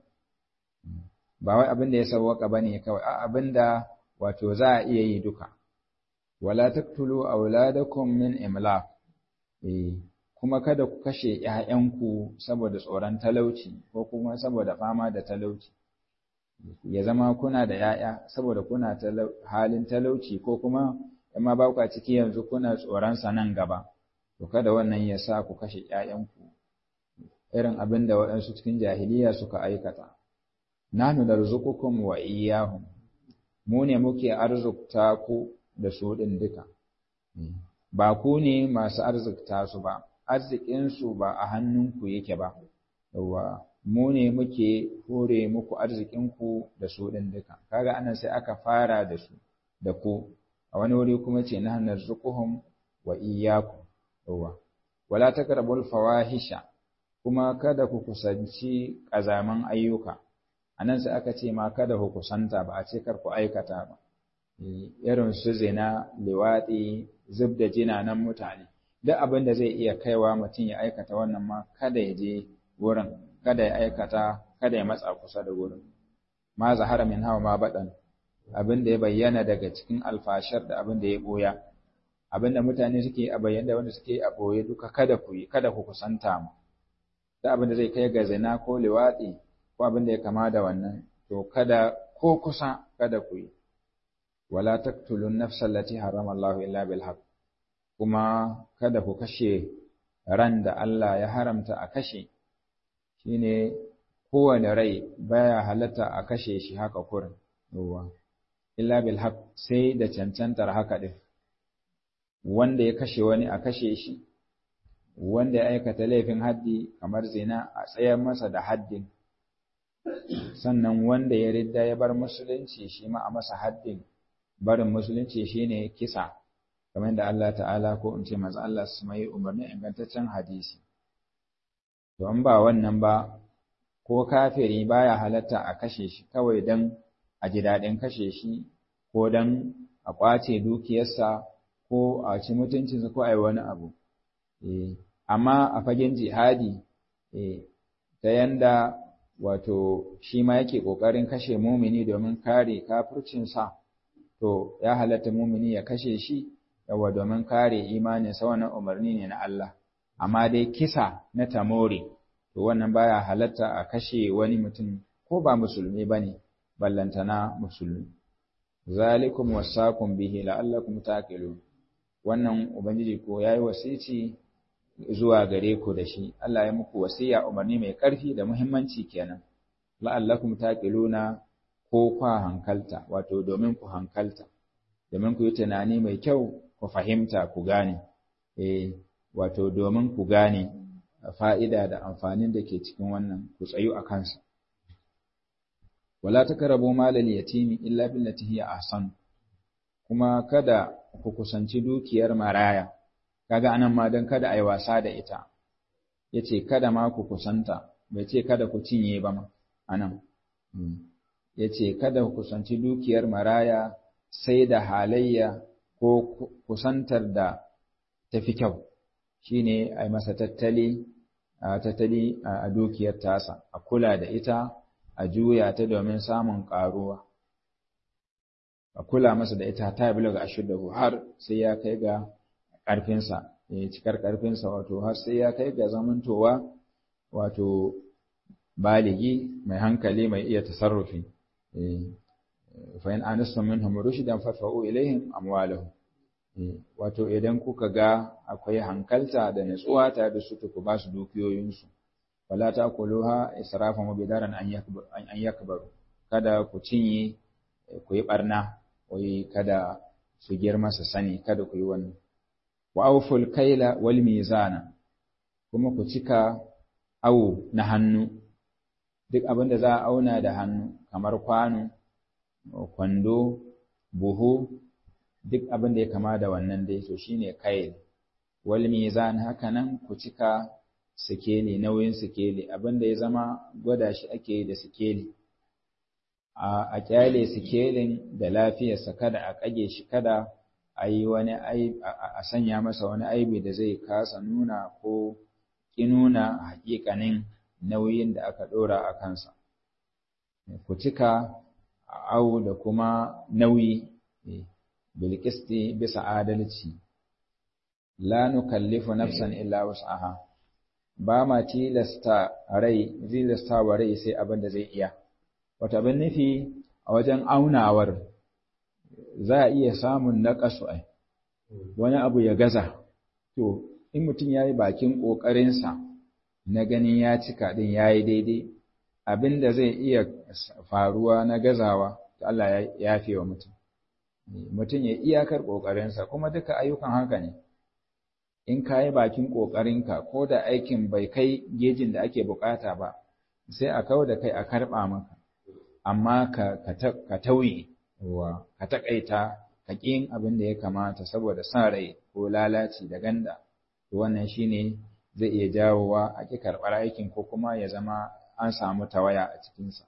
ba wai abin da ya sawwaka bane kawai a abin da wato za a iya yi duka wala taqtulu auladakum min imlaq eh kuma kada ku kashe ƴaƴanku saboda tsoron talauci ko kuma saboda fama da talauci ya zama kuna da ƴaƴa saboda kuna halin talauci ko kuma amma ba ku a ciki yanzu kuna tsoron sa nan gaba to kada wannan ya sa ku kashe ƴaƴanku irin abin da waɗansu cikin jahiliya suka aikata nanu narzuqukum wa iyyahum mu ne muke arzukta ku da su ɗin duka ba ku ne masu arzikta su ba arzikinsu ba a hannunku yake ba yawa mu ne muke hore muku arzikinku da su ɗin duka kaga anan sai aka fara da su da ku a wani wuri kuma ce na hannar zukuhum wa iyyakum yawa wala taqrabul fawahisha kuma kada ku kusanci ƙazaman ayyuka anan sai aka ce ma kada ku kusanta ba a ce kar ku aikata ba irin su zina liwaɗi zub da jinanan mutane duk abin da zai iya kaiwa mutum ya aikata wannan ma kada ya je wurin kada ya aikata kada ya matsa kusa da wurin ma zahara min hawa ma baɗan abin da ya bayyana daga cikin alfashar da abin da ya ɓoya abin da mutane suke a bayyana da wanda suke a ɓoye duka kada ku yi kada ku kusanta mu duk abin da zai kai ga zina ko liwaɗi ko abin da ya kama da wannan to kada ko kusa kada ku yi wala taqtulun nafsa allati harrama Allah illa bil haqq kuma kada ku kashe ran da Allah ya haramta a kashe shine kowane rai baya halatta a kashe shi haka kurin yawa illa bil haqq sai da cancantar haka din wanda ya kashe wani a kashe shi wanda ya aikata laifin haddi kamar zina a tsayar masa da haddin sannan wanda ya ridda ya bar musulunci shi ma a masa haddin barin musulunci shine kisa kamar da Allah ta'ala ko in ce manzo Allah su mai umarni ingantaccen hadisi to an ba wannan ba ko kafiri baya halatta a kashe shi kawai dan a ji daɗin kashe shi ko dan a ƙwace dukiyarsa ko a ci mutuncinsa ko a yi wani abu amma a fagen jihadi ta yanda wato shi ma yake ƙoƙarin kashe mumini domin kare kafircinsa to ya halatta mumini ya kashe shi yawa domin kare imaninsa wannan umarni ne na Allah amma dai kisa na tamore to wannan baya halatta a kashe wani mutum ko ba musulmi bane ballantana musulmi zalikum wasakum bihi la'allakum taqilun wannan ubangiji ko yayi wasici zuwa gare ku da shi Allah ya muku wasiya umarni mai ƙarfi da muhimmanci kenan la'allakum taqiluna ko kwa hankalta wato domin ku hankalta domin ku yi tunani mai kyau ku fahimta ku gane eh wato domin ku gane fa'ida da amfanin da ke cikin wannan ku tsayu a kansa wala takrabu malal yatimi illa billati hiya ahsan kuma kada ku kusanci dukiyar maraya kaga anan ma dan kada ai wasa da ita yace kada ma ku kusanta bai ce kada ku cinye ba ma anan yace kada ku kusanci dukiyar maraya sai da halayya ko kusantar da tafi kyau shine ai masa tattali tattali a dukiyar tasa a kula da ita a juya ta domin samun ƙaruwa a kula masa da ita ta bi daga ashuddahu har sai ya kai ga ƙarfinsa ya cikar ƙarfinsa wato har sai ya kai ga zamantowa wato baligi mai hankali mai iya tasarrufi fa in anastum minhum rushdan fadfa'u ilaihim amwalahum wato idan kuka ga akwai hankalta da natsuwa tare da su ku ba su dukiyoyinsu wala taquluha israfan wa bidaran an yakbar an yakbaru kada ku cinye ku yi barna wai kada su girma su sani kada ku yi wannan wa awful kaila wal mizana kuma ku cika awo na hannu duk abin da za a auna da hannu kamar kwano kwando buhu duk abin da ya kama da wannan dai to shine kail wal mizan haka nan ku cika sikeli nauyin sikeli abin da ya zama gwada shi ake yi da sikeli a kyale sikelin da lafiyarsa kada a kage shi kada a yi wani a sanya masa wani aibi da zai kasa nuna ko ki nuna hakikanin nauyin da aka ɗora a kansa ku cika au da kuma nauyi bilkisti bisa adalci la nukallifu nafsan illa wus'aha ba ma tilasta rai tilasta wa rai sai abin da zai iya wata abin nufi a wajen aunawar za a iya samun naƙasu ai wani abu ya gaza to in mutum ya yi bakin ƙoƙarinsa na ganin ya cika ɗin ya yi daidai abin da zai iya faruwa na gazawa Allah ya yafe wa mutum mutum ya iyakar ƙoƙarinsa kuma duka ayyukan haka ne in ka yi bakin ƙoƙarinka ko da aikin bai kai gejin da ake buƙata ba sai a kawo da kai a karɓa maka amma ka tauye wa ka taƙaita ka ƙin abin da ya kamata saboda sa rai ko lalaci da ganda wannan shine zai iya jawowa a ƙi karɓar aikin ko kuma ya zama an samu tawaya a cikinsa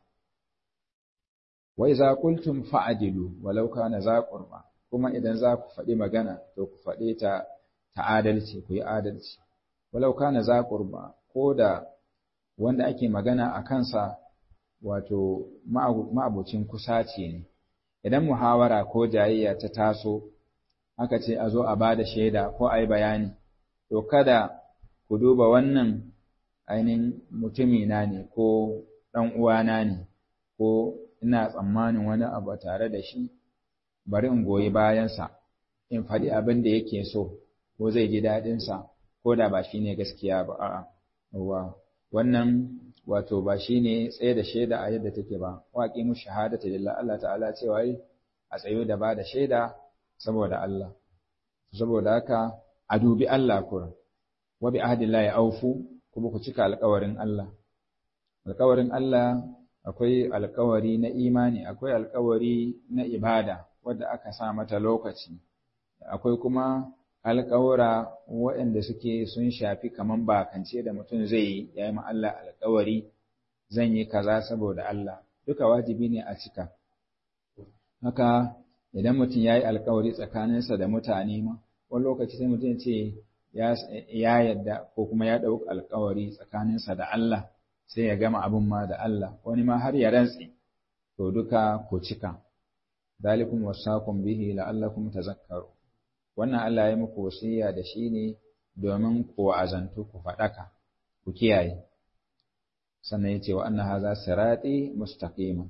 wa iza qultum fa'dilu walau kana za qurba kuma idan za ku faɗi magana to ku faɗe ta ta adalci ku yi adalci walau kana za qurba ko da wanda ake magana a kansa wato ma'abucin kusaci ne idan muhawara ko jayayya ta taso aka ce a zo a ba da shaida ko a yi bayani to kada ku duba wannan ainihin mutumina ne ko ɗan uwana ne ko ina tsammanin wani abu tare da shi bari in goyi bayansa in faɗi abin da yake so ko zai ji daɗinsa ko da ba shi ne gaskiya ba a'a wannan wato ba shi ne tsaye da shaida a yadda take ba waƙi mu shahadata lillah Allah ta'ala cewa yi a tsayo da ba da shaida saboda Allah saboda haka a dubi Allah kura wa bi ahdillahi aufu kuma ku cika alƙawarin Allah alƙawarin Allah akwai alƙawari na imani akwai alƙawari na ibada wadda aka sa mata lokaci akwai kuma alƙawura waɗanda suke sun shafi kaman bakance da mutum zai yi ya yi Allah alƙawari zan yi kaza saboda Allah duka wajibi ne a cika haka idan mutum ya yi alƙawari tsakaninsa da mutane ma wani lokaci sai mutum ce ya yadda ko kuma ya ɗauki alƙawari tsakaninsa da Allah sai ya gama abin ma da Allah wani ma har ya rantse to duka ku cika dalikum wasakum bihi la'allakum tazakkaru wannan Allah ya muku wasiya da shi ne domin ku azantu ku faɗaka ku kiyaye sannan ya ce wa anna haza sirati mustaqima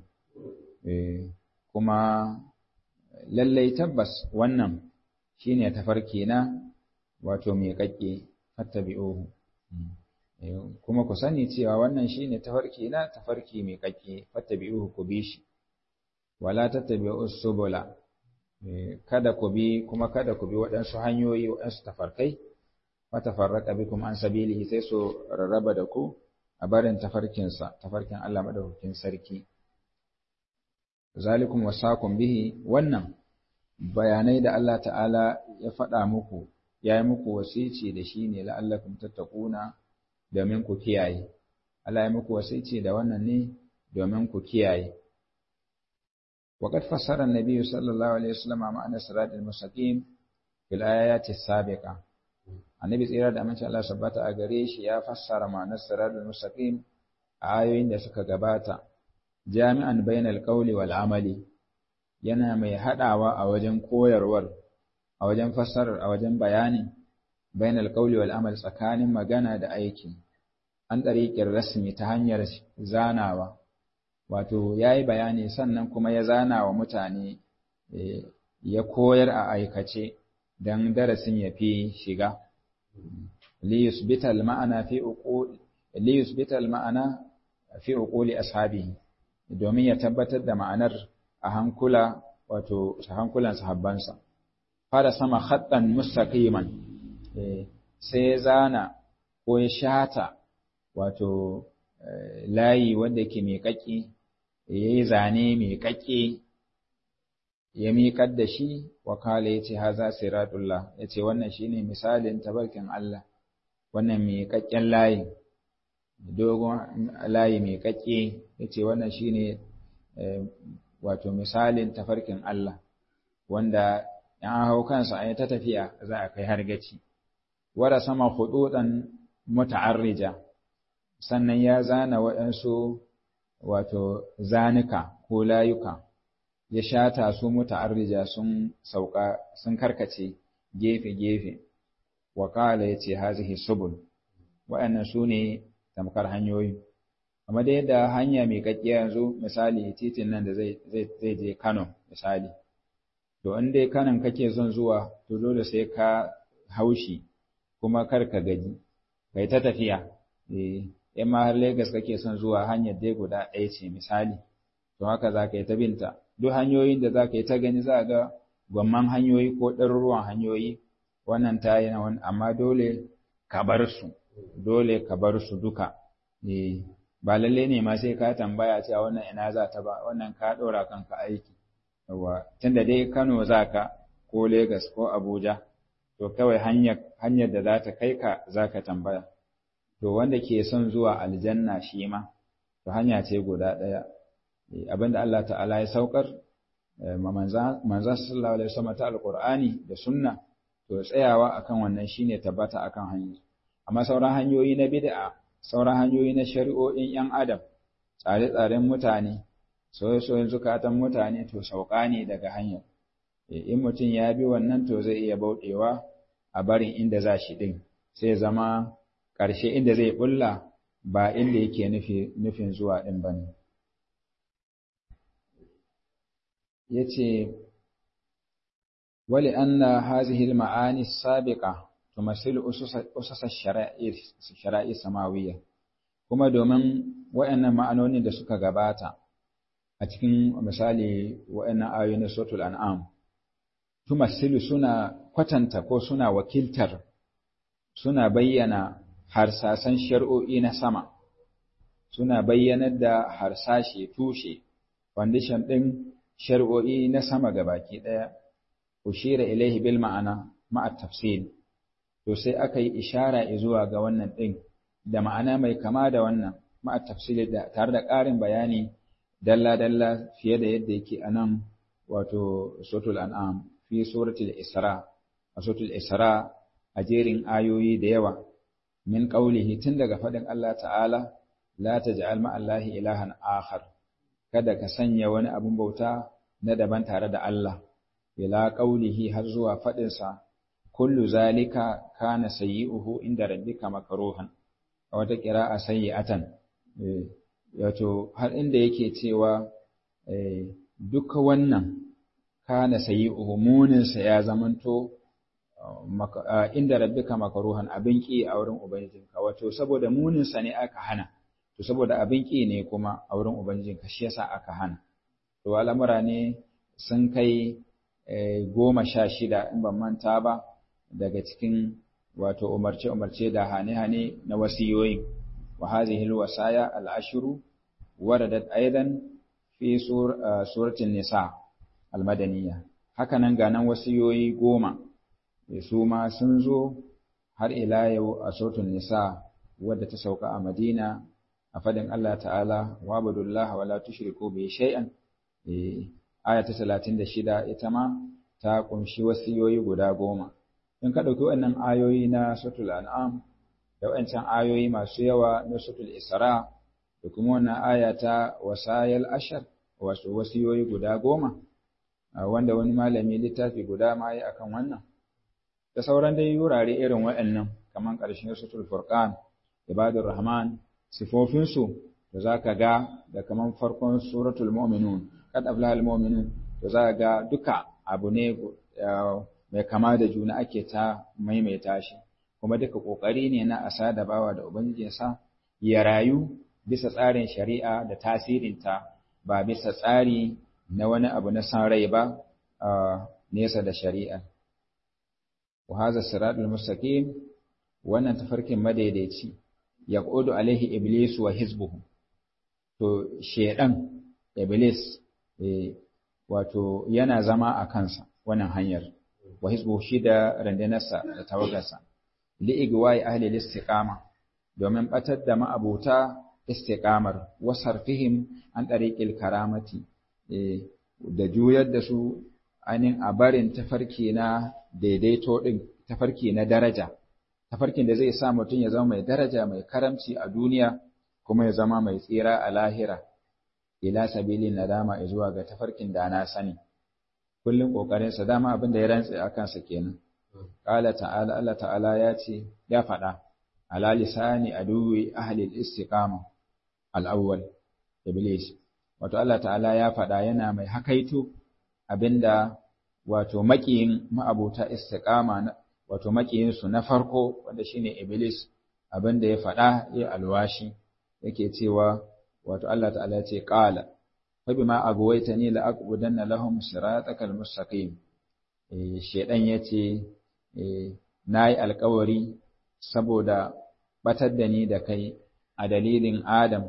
kuma lallai tabbas wannan shine tafarki na wato mai kakke fattabi'uhu kuma ku sani cewa wannan shine tafarki na tafarki mai kakke fattabi'uhu ku bi shi wala tattabi'us subula kada ku bi kuma kada ku bi waɗansu hanyoyi waɗansu tafarkai fatafarraqa bikum an sabilihi sai su rarraba da ku a barin tafarkinsa tafarkin Allah madaukakin sarki zalikum wasakum bihi wannan bayanai da Allah ta'ala ya faɗa muku ya yi muku wasici da shi ne la'allakum tattaquna domin ku kiyaye Allah ya muku wasici da wannan ne domin ku kiyaye وقد فسر النبي صلى الله عليه وسلم معنى الصراط المستقيم في الآيات السابقة annabi tsira da amince Allah sabbata a gare shi ya fassara ma'anar siratul mustaqim a ayoyin da suka gabata jami'an bainal qawli wal amali yana mai hadawa a wajen koyarwar a wajen fassarar a wajen bayani bainal qawli wal amal tsakanin magana da aiki an ɗariƙin rasmi ta hanyar zanawa wato ya yi bayani sannan kuma ya zana wa mutane ya koyar a aikace don darasin ya fi shiga liyusbital ma'ana fi uquli ashabihi domin ya tabbatar da ma'anar a hankula wato hankulan sahabbansa fara sama khattan mustaqiman sai ya zana ko ya shata wato layi wanda ke mai ƙaƙƙi ya yi zane mai ƙaƙƙe ya miƙar da shi wakala ya ce haza siratullah ya ce wannan shi ne misalin tabarkin Allah wannan mai ƙaƙƙen layi dogon layi mai ƙaƙƙe ya ce wannan shi ne wato misalin tafarkin Allah wanda in an hau kansa a yi ta tafiya za a kai har gaci wada sama hududan muta'arrija sannan ya zana waɗansu wato zanuka ko layuka ya shata su muta'arrija sun sauka sun karkace gefe-gefe wa kala ya ce hazihi subul waɗannan su ne tamkar hanyoyi amma da yadda hanya mai kakkiya yanzu misali titin nan da zai je Kano misali to in dai kanan kake son zuwa to dole sai ka haushi kuma kar ka gaji kai ta tafiya eh in ma har Lagos kake son zuwa hanyar dai guda ɗaya ce misali to haka za ka yi ta binta duk hanyoyin da za ka yi ta gani za ga gwamman hanyoyi ko ɗaruruwan hanyoyi wannan ta yi na amma dole ka bar su dole ka bar su duka eh ba lalle ne ma sai ka tambaya cewa wannan ina za ta ba wannan ka ɗora kanka aiki yawa tunda dai Kano za ka ko Lagos ko Abuja to kawai hanyar hanyar da za ta kai ka za ka tambaya to wanda ke son zuwa aljanna shi ma to hanya ce guda ɗaya abinda Allah ta'ala ya saukar manzan sallallahu alaihi wasallam ta alqur'ani da sunna to tsayawa akan wannan shine tabbata akan hanya amma sauran hanyoyi na bid'a sauran hanyoyi na shari'o'in yan adam tsare-tsaren mutane soyayyen zukatan mutane to sauka ne daga hanyar in mutum ya bi wannan to zai iya bauɗewa a barin inda za shi ɗin sai zama ƙarshe inda zai bulla ba inda yake nufin zuwa ɗin ba ne ya ce wali anna hazihil ma'ani sabiqa tumasil usasa shara'i samawiyya kuma domin waɗannan ma'anoni da suka gabata a cikin misali waɗannan ayoyi na suratul an'am tumasilu suna kwatanta ko suna wakiltar suna bayyana harsasan shari'o'i na sama suna bayyanar da harsashe tushe foundation ɗin shari'o'i na sama gabaki ɗaya ushira ilaihi bil ma'ana ma'a tafsil to sai aka yi ishara zuwa ga wannan ɗin da ma'ana mai kama da wannan ma'a tafsil da tare da ƙarin bayani dalla-dalla fiye da yadda yake a nan wato suratul an'am fi suratul isra a suratul isra a jerin ayoyi da yawa min qaulihi tun daga faɗin Allah ta'ala la taj'al ma'allahi ilahan akhar kada ka sanya wani abun bauta na daban tare da Allah ila qaulihi har zuwa faɗin sa kullu zalika kana sayyi'uhu inda rabbika makruhan a wata qira'a sayyi'atan wato har inda yake cewa duka wannan kana sayyi'uhu munin sa ya zamanto inda rabbika makruhan abin ki a wurin ubangijinka wato saboda munin sa ne aka hana to saboda abin ki ne kuma a wurin ubangijinka shi yasa aka hana to al'amura ne sun kai goma sha shida in ban manta ba daga cikin wato umarce umarce da hane hane na wasiyoyi wa hadhihi alwasaya al'ashru waradat aidan fi suratul nisa almadaniya haka nan ga nan wasiyoyi goma su ma sun zo har ila yau a suratul nisa wadda ta sauka a madina a fadin Allah ta'ala wa abudullah wa la tushriku bi shay'an aya ta 36 ita ma ta kunshi wasiyoyi guda goma in ka dauki wannan ayoyi na suratul an'am da wancan ayoyi masu yawa na suratul isra da kuma wannan aya ta wasayal ashar wato wasiyoyi guda goma wanda wani malami littafi guda ma yi akan wannan da sauran dai wurare irin waɗannan kamar ƙarshen suratul furqan ibadur rahman sifofinsu da zaka ga da kamar farkon suratul mu'minun kad aflahal mu'minun to zaka ga duka abu ne mai kama da juna ake ta maimaita shi kuma duka kokari ne na asa da bawa da ubangijinsa ya rayu bisa tsarin shari'a da tasirinta ba bisa tsari na wani abu na san rai ba nesa da shari'a wa hadha siratul mustaqim wannan tafarkin madaidaici yaqudu alaihi iblis wa hizbuhu to shedan iblis wato yana zama a kansa wannan hanyar wa hizbuhu shi da randanarsa da tawagarsa li igwai ahli istiqama domin batar da ma'abuta istiqamar wasarfihim an ɗariƙil karamati da juyar da su ainihin a barin tafarki na daidaito ɗin tafarki na daraja tafarkin da zai sa mutum ya zama mai daraja mai karamci a duniya kuma ya zama mai tsira a lahira ila sabilin nadama zuwa ga tafarkin da na sani kullum kokarin sa dama abin da ya rantsa a kansa kenan qala ta'ala Allah ta'ala ya ce ya faɗa ala lisani aduwi ahli al-istiqama al-awwal iblis wato Allah ta'ala ya faɗa yana mai hakaito abinda wato makiyin ma'abuta istiqama wato makiyinsu na farko wanda shine iblis abinda ya faɗa ya alwashi yake cewa wato Allah ta'ala ya ce qala fa bima agwaytani la aqudanna lahum siratakal mustaqim eh shedan yace eh nayi alƙawari saboda batar da ni da kai a dalilin Adam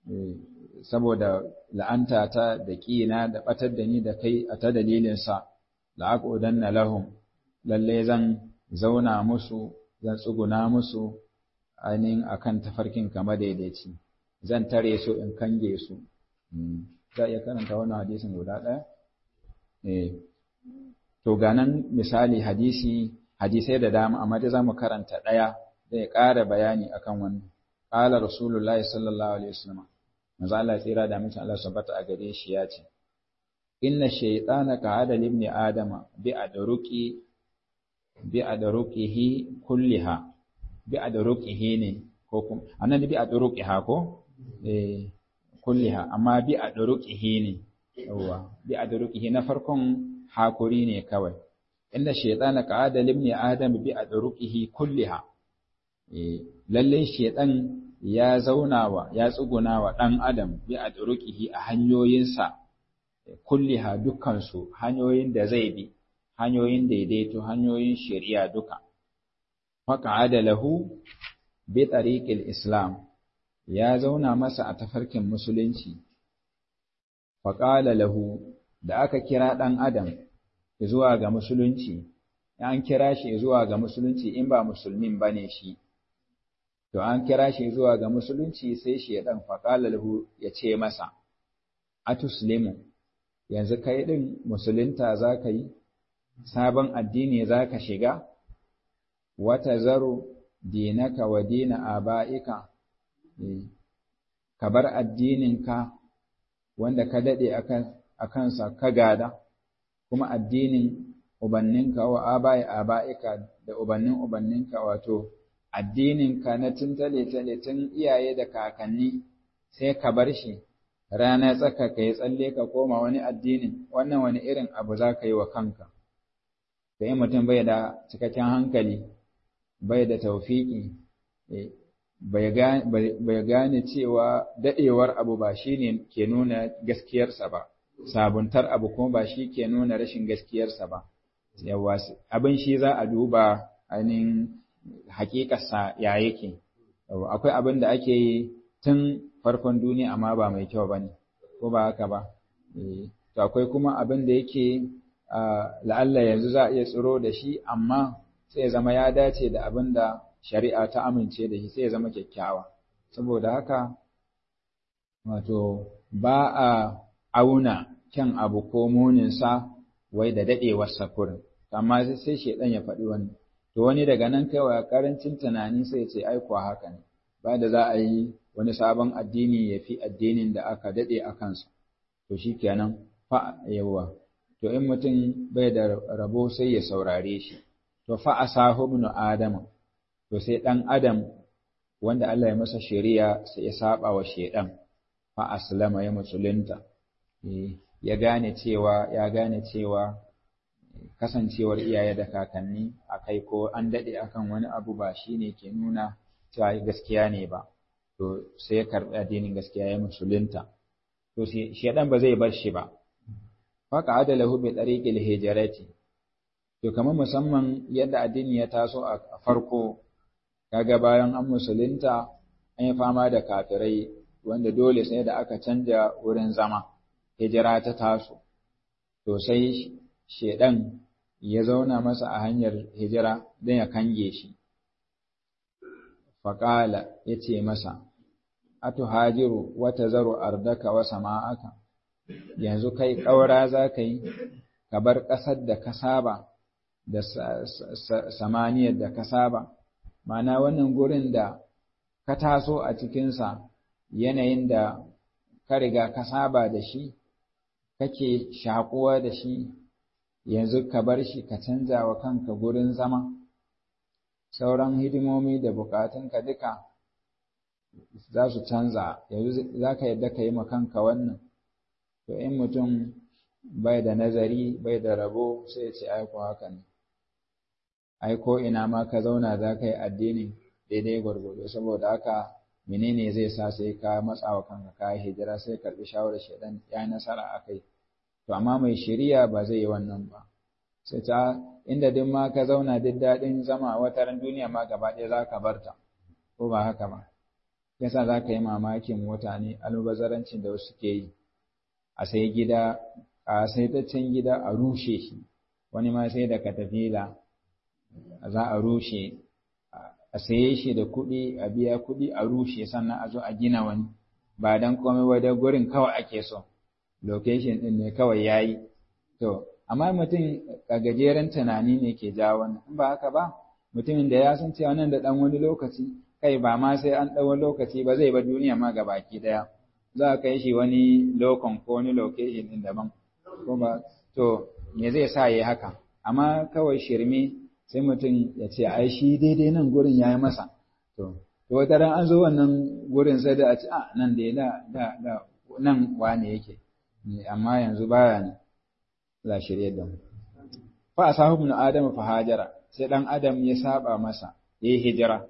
saboda la'anta ta da ƙina da batar da ni da kai a ta dalilin sa la aqudanna lahum lalle zan zauna musu zan tsuguna musu ainihin akan tafarkin kama daidaici zan tare su in kange su za iya karanta wannan hadisin guda ɗaya eh to ganan misali hadisi hadisai da dama amma dai zamu karanta ɗaya zai ƙara bayani akan wannan qala rasulullahi sallallahu alaihi wasallam manzo Allah tsira da mutum Allah subhanahu a gare shi ya ce inna shaytana ka'ada libni adama bi adruqi bi adruqihi kulliha bi adruqihi ne ko kuma annan bi adruqiha ko eh kulliha amma bi adruqihi ne yawa bi adruqihi na farkon hakuri ne kawai inda shaytana qa'ada libni adam bi adruqihi kulliha eh lalle shaytan ya zaunawa ya tsugunawa dan adam bi adruqihi a hanyoyinsa kulliha dukkan su hanyoyin da zai bi hanyoyin daidaito hanyoyin shari'a duka faqa'ada lahu bi tariqil islam ya zauna masa a tafarkin musulunci faqala lahu da aka kira dan adam zuwa ga musulunci an kira shi zuwa ga musulunci in ba musulmin bane shi to an kira shi zuwa ga musulunci sai shi ya dan faqala lahu ya ce masa atuslimu yanzu kai din musulunta zaka yi sabon addini za ka shiga, wata zaro dinaka wa dina aba'ika, ka bar addininka wanda ka daɗe a kansa ka gada, kuma addinin ubanninka wa aba'i aba'ika da ubannin ubanninka wato addininka na tun tale-tale tun iyaye da kakanni sai ka bar shi. rana tsaka ka yi tsalle ka koma wani addinin wannan wani irin abu za ka yi wa kanka da in mutum bai da cikakken hankali bai da taufiki bai gane cewa daɗewar abu ba shi ne ke nuna gaskiyarsa ba sabuntar abu kuma ba shi ke nuna rashin gaskiyarsa ba yawa abin shi za a duba ainihin hakikarsa ya yake akwai abin da ake yi tun farkon duniya amma ba mai kyau ba ne ko ba haka ba to akwai kuma abin da yake la'alla yanzu za a iya tsiro da shi amma sai ya zama ya dace da abin da shari'a ta amince da shi sai ya zama kyakkyawa saboda haka wato ba a auna kyan abu ko muninsa wai da daɗewar kurin amma sai shaidan ya faɗi wani to wani daga nan kawai karancin tunani sai ce ai kuwa haka ne ba da za a yi wani sabon addini ya fi addinin da aka daɗe a kansa to shi kenan fa yawa to in mutum bai da rabo sai ya saurare shi to fa asahu ibn adam to sai dan adam wanda Allah ya masa shari'a sai ya saba wa shedan fa aslama ya musulunta ya gane cewa ya gane cewa kasancewar iyaye da kakanni akai ko an dade akan wani abu ba shine ke nuna cewa gaskiya ne ba to sai ya karbi addinin gaskiya ya musulunta to shedan ba zai bar shi ba faka adalahu bi tariqil hijrati to kamar musamman yadda addini ya taso a farko kaga bayan an musulunta an yi fama da kafirai wanda dole sai da aka canja wurin zama hijira ta taso to sai shedan ya zauna masa a hanyar hijira don ya kange shi faƙala ya ce masa atuhajiru wa tazaru ardaka wa sama'aka yanzu kai ƙaura za ka yi ka bar ƙasar da ka saba da samaniyar da ka saba ma'ana wannan gurin da ka taso a cikinsa yanayin da ka riga ka saba da shi kake shakuwa da shi yanzu ka bar shi ka canza wa kanka gurin zama sauran hidimomi da bukatunka duka za su canza yanzu za ka yadda ka yi ma kanka wannan to in mutum bai da nazari bai da rabo sai ya ce aiko haka ne aiko ina ma ka zauna za ka yi addini daidai gwargwado saboda haka menene zai sa sai ka matsa wa kanka ka hijira sai karbi shawarar shaidan ya nasara a kai to amma mai shari'a ba zai yi wannan ba sai ta inda duk ma ka zauna duk daɗin zama a wataran duniya ma gaba ɗaya za ka bar ta ko ba haka ba yasa za ka yi mamakin mutane almubazarancin da wasu ke yi a sai gida a sai taccen gida a rushe shi wani ma sai da katafila za a rushe a saye shi da kuɗi a biya kuɗi a rushe sannan a zo a gina wani ba dan komai ba da gurin kawai ake so location ɗin ne kawai yayi to amma mutum a gajeren tunani ne ke jawo wannan in ba haka ba mutumin da ya san cewa nan da ɗan wani lokaci kai ba ma sai an ɗau lokaci ba zai ba duniya ma ga baki ɗaya za a kai shi wani lokon ko wani location ɗin daban ko ba to me zai sa yi haka amma kawai shirme sai mutum ya ce ai shi daidai nan gurin ya yi masa to to wata ran an zo wannan gurin sai da a ce a nan da da da da nan wane yake amma yanzu baya ne la shirye da mu fa asahu ibn adam fa hajara sai dan adam ya saba masa yayi hijira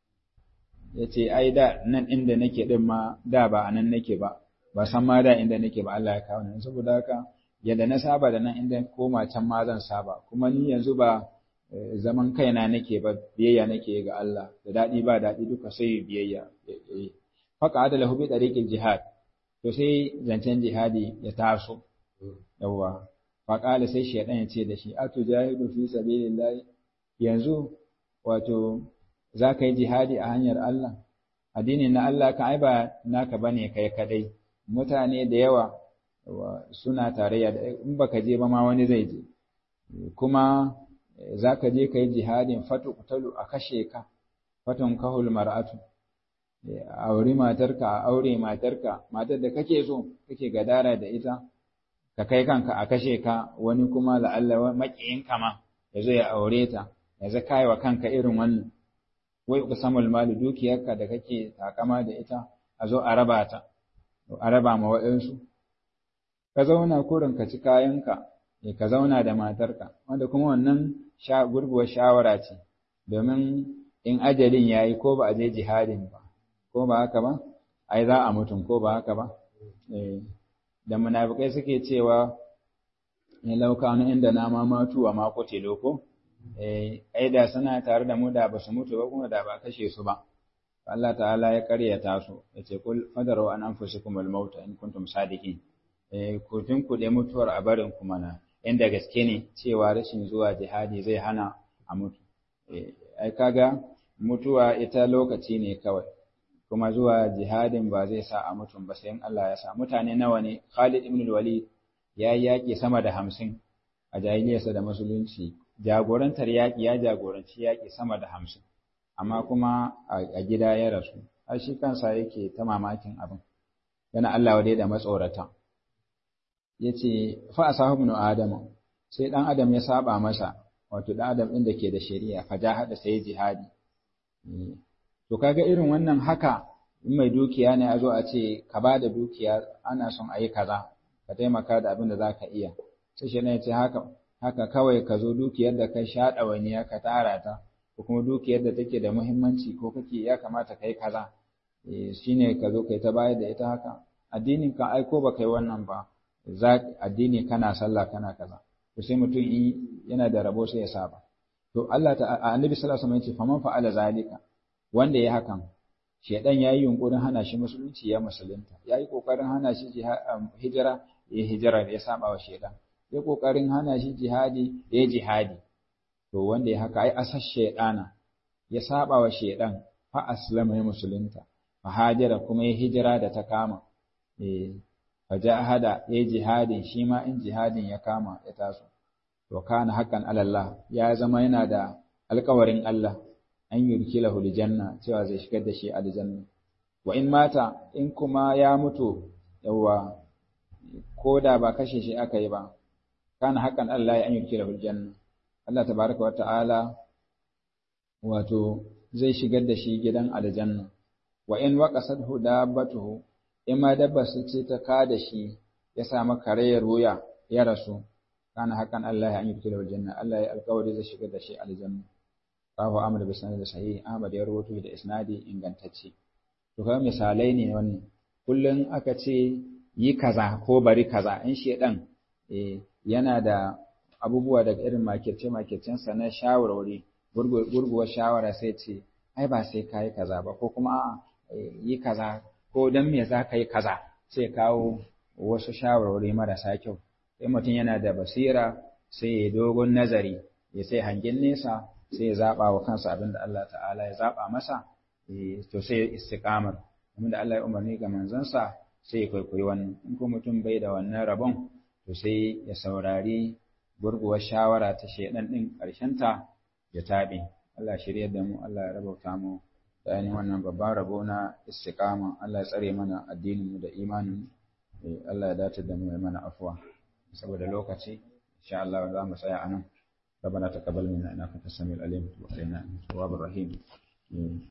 yace ai da nan inda nake din ma da ba anan nake ba ba san ma da inda nake ba Allah ya kawo ni saboda haka yadda na saba da nan inda koma can ma zan saba kuma ni yanzu ba zaman kaina nake ba biyayya nake ga Allah da dadi ba dadi duka sai biyayya faka adala hu bi tariqil jihad to sai zancen jihadi ya taso yawa faƙala sai shaidan ya ce da shi atu jahidu fi sabilillah yanzu wato za ka yi jihadi a hanyar Allah addini na Allah kan ai ba naka bane kai kadai mutane da yawa suna tarayya da in baka je ba ma wani zai je kuma za ka je ka yi jihadin fatu kutalu a kashe ka fatun kahul mar'atu a auri matarka a aure matarka matar da kake so kake gadara da ita ka kai kanka a kashe ka wani kuma la'alla maƙiyinka ma ya zo ya aure ta ya za kai wa kanka irin wannan wai ku samul mali dukiyarka da kake takama da ita a zo a raba ta a raba ma waɗansu ka zauna kurin ka ci kayanka ya ka zauna da matarka wanda kuma wannan gurguwar shawara ce domin in ajalin ya yi ko ba a je jihadin ba ko ba haka ba ai za a mutum ko ba haka ba da munafikai suke cewa ne laukanu inda na ma matu wa mako telo ko ai da suna tare da mu da ba su mutu ba kuma da ba kashe su ba Allah ta'ala ya karyata su ya ce kul fadaru an anfusikum al maut in kuntum sadiqin eh ku tun ku da mutuwar a barin kuma na inda gaske ne cewa rashin zuwa jihadi zai hana a mutu ai kaga mutuwa ita lokaci ne kawai kuma zuwa jihadin ba zai sa a mutum ba sai in Allah ya sa mutane nawa ne Khalid ibn al-Walid ya yi yaƙi sama da hamsin a jahiliyarsa da musulunci jagorantar yaƙi ya jagoranci yaƙi sama da hamsin amma kuma a gida ya rasu har shi kansa yake ta mamakin abin yana Allah wadai da matsorata ya ce fa a sahu ibn Adam sai ɗan Adam ya saba masa wato ɗan Adam ɗin da ke da shari'a fa jahada sai jihadi To kaga irin wannan haka in mai dukiya ne a zo a ce ka ba da dukiya ana son a yi kaza ka taimaka da abin da za ka iya. Sai shi ne ce haka haka kawai ka zo dukiyar da ka sha ɗawainiya ka tara ta ko kuma dukiyar da take da muhimmanci ko kake ya kamata ka yi kaza. Shi ne ka zo kai ta bayar da ita haka. Addinin ka aiko ba kai wannan ba. Za addini kana sallah kana kaza. To sai mutum in yana da rabo sai ya saba. To Allah ta Annabi sallallahu alaihi wasallam ya ce faman fa'ala zalika wanda ya hakan shedan yayi yunkurin hana shi musulunci ya musulunta yayi kokarin hana shi hijira ya hijira ya saba wa shedan ya kokarin hana shi jihadi ya jihadi to wanda ya haka ai asas shedana ya saba wa shedan fa aslama ya musulunta hajira kuma ya hijira da ta kama eh fajahada ya jihadin shi ma in jihadin ya kama ya taso to kana haqqan alallah ya zama yana da alƙawarin Allah an yurkilahu aljanna cewa zai shigar da shi aljanna wa in mata in kuma ya mutu yawa ko da ba kashe shi aka yi ba kana haqqan Allah ya an yurkilahu aljanna Allah tabaraka wa ta'ala wato zai shigar da shi gidan aljanna wa in waqasadhu dabbatuhu in ma dabba su ce ta ka da shi ya samu karayar wuya ya rasu kana hakan Allah ya yi da aljanna Allah ya alƙawari zai shigar da shi aljanna rahu Ahmad bin Sanad sahih Ahmad ya rawaito da isnadi ingantacce to kuma misalai ne wannan kullun aka ce yi kaza ko bari kaza in shedan eh yana da abubuwa daga irin makirce makircen sa na shawarwari gurguwar shawara sai ce ai ba sai kai kaza ba ko kuma a'a yi kaza ko dan me za ka yi kaza sai kawo wasu shawarwari marasa kyau sai mutum yana da basira sai ya dogon nazari ya sai hangen nesa sai ya zaɓa wa kansa abin da Allah ta'ala ya zaɓa masa to sai ya istiqamar abin da Allah ya umarni ga manzansa sai ya kwaikwayi wannan in ko mutum bai da wannan rabon to sai ya saurari gurguwar shawara ta shaidan din ta ya taɓe Allah shirya da mu Allah ya rabauta mu da ainihin wannan babban rabo na istiqama Allah ya tsare mana addinin mu da imanin Allah ya dace da mu ya mana afwa saboda lokaci insha Allah za mu tsaya anan ربنا تقبل منا انك انت السميع العليم وتب علينا انك التواب الرحيم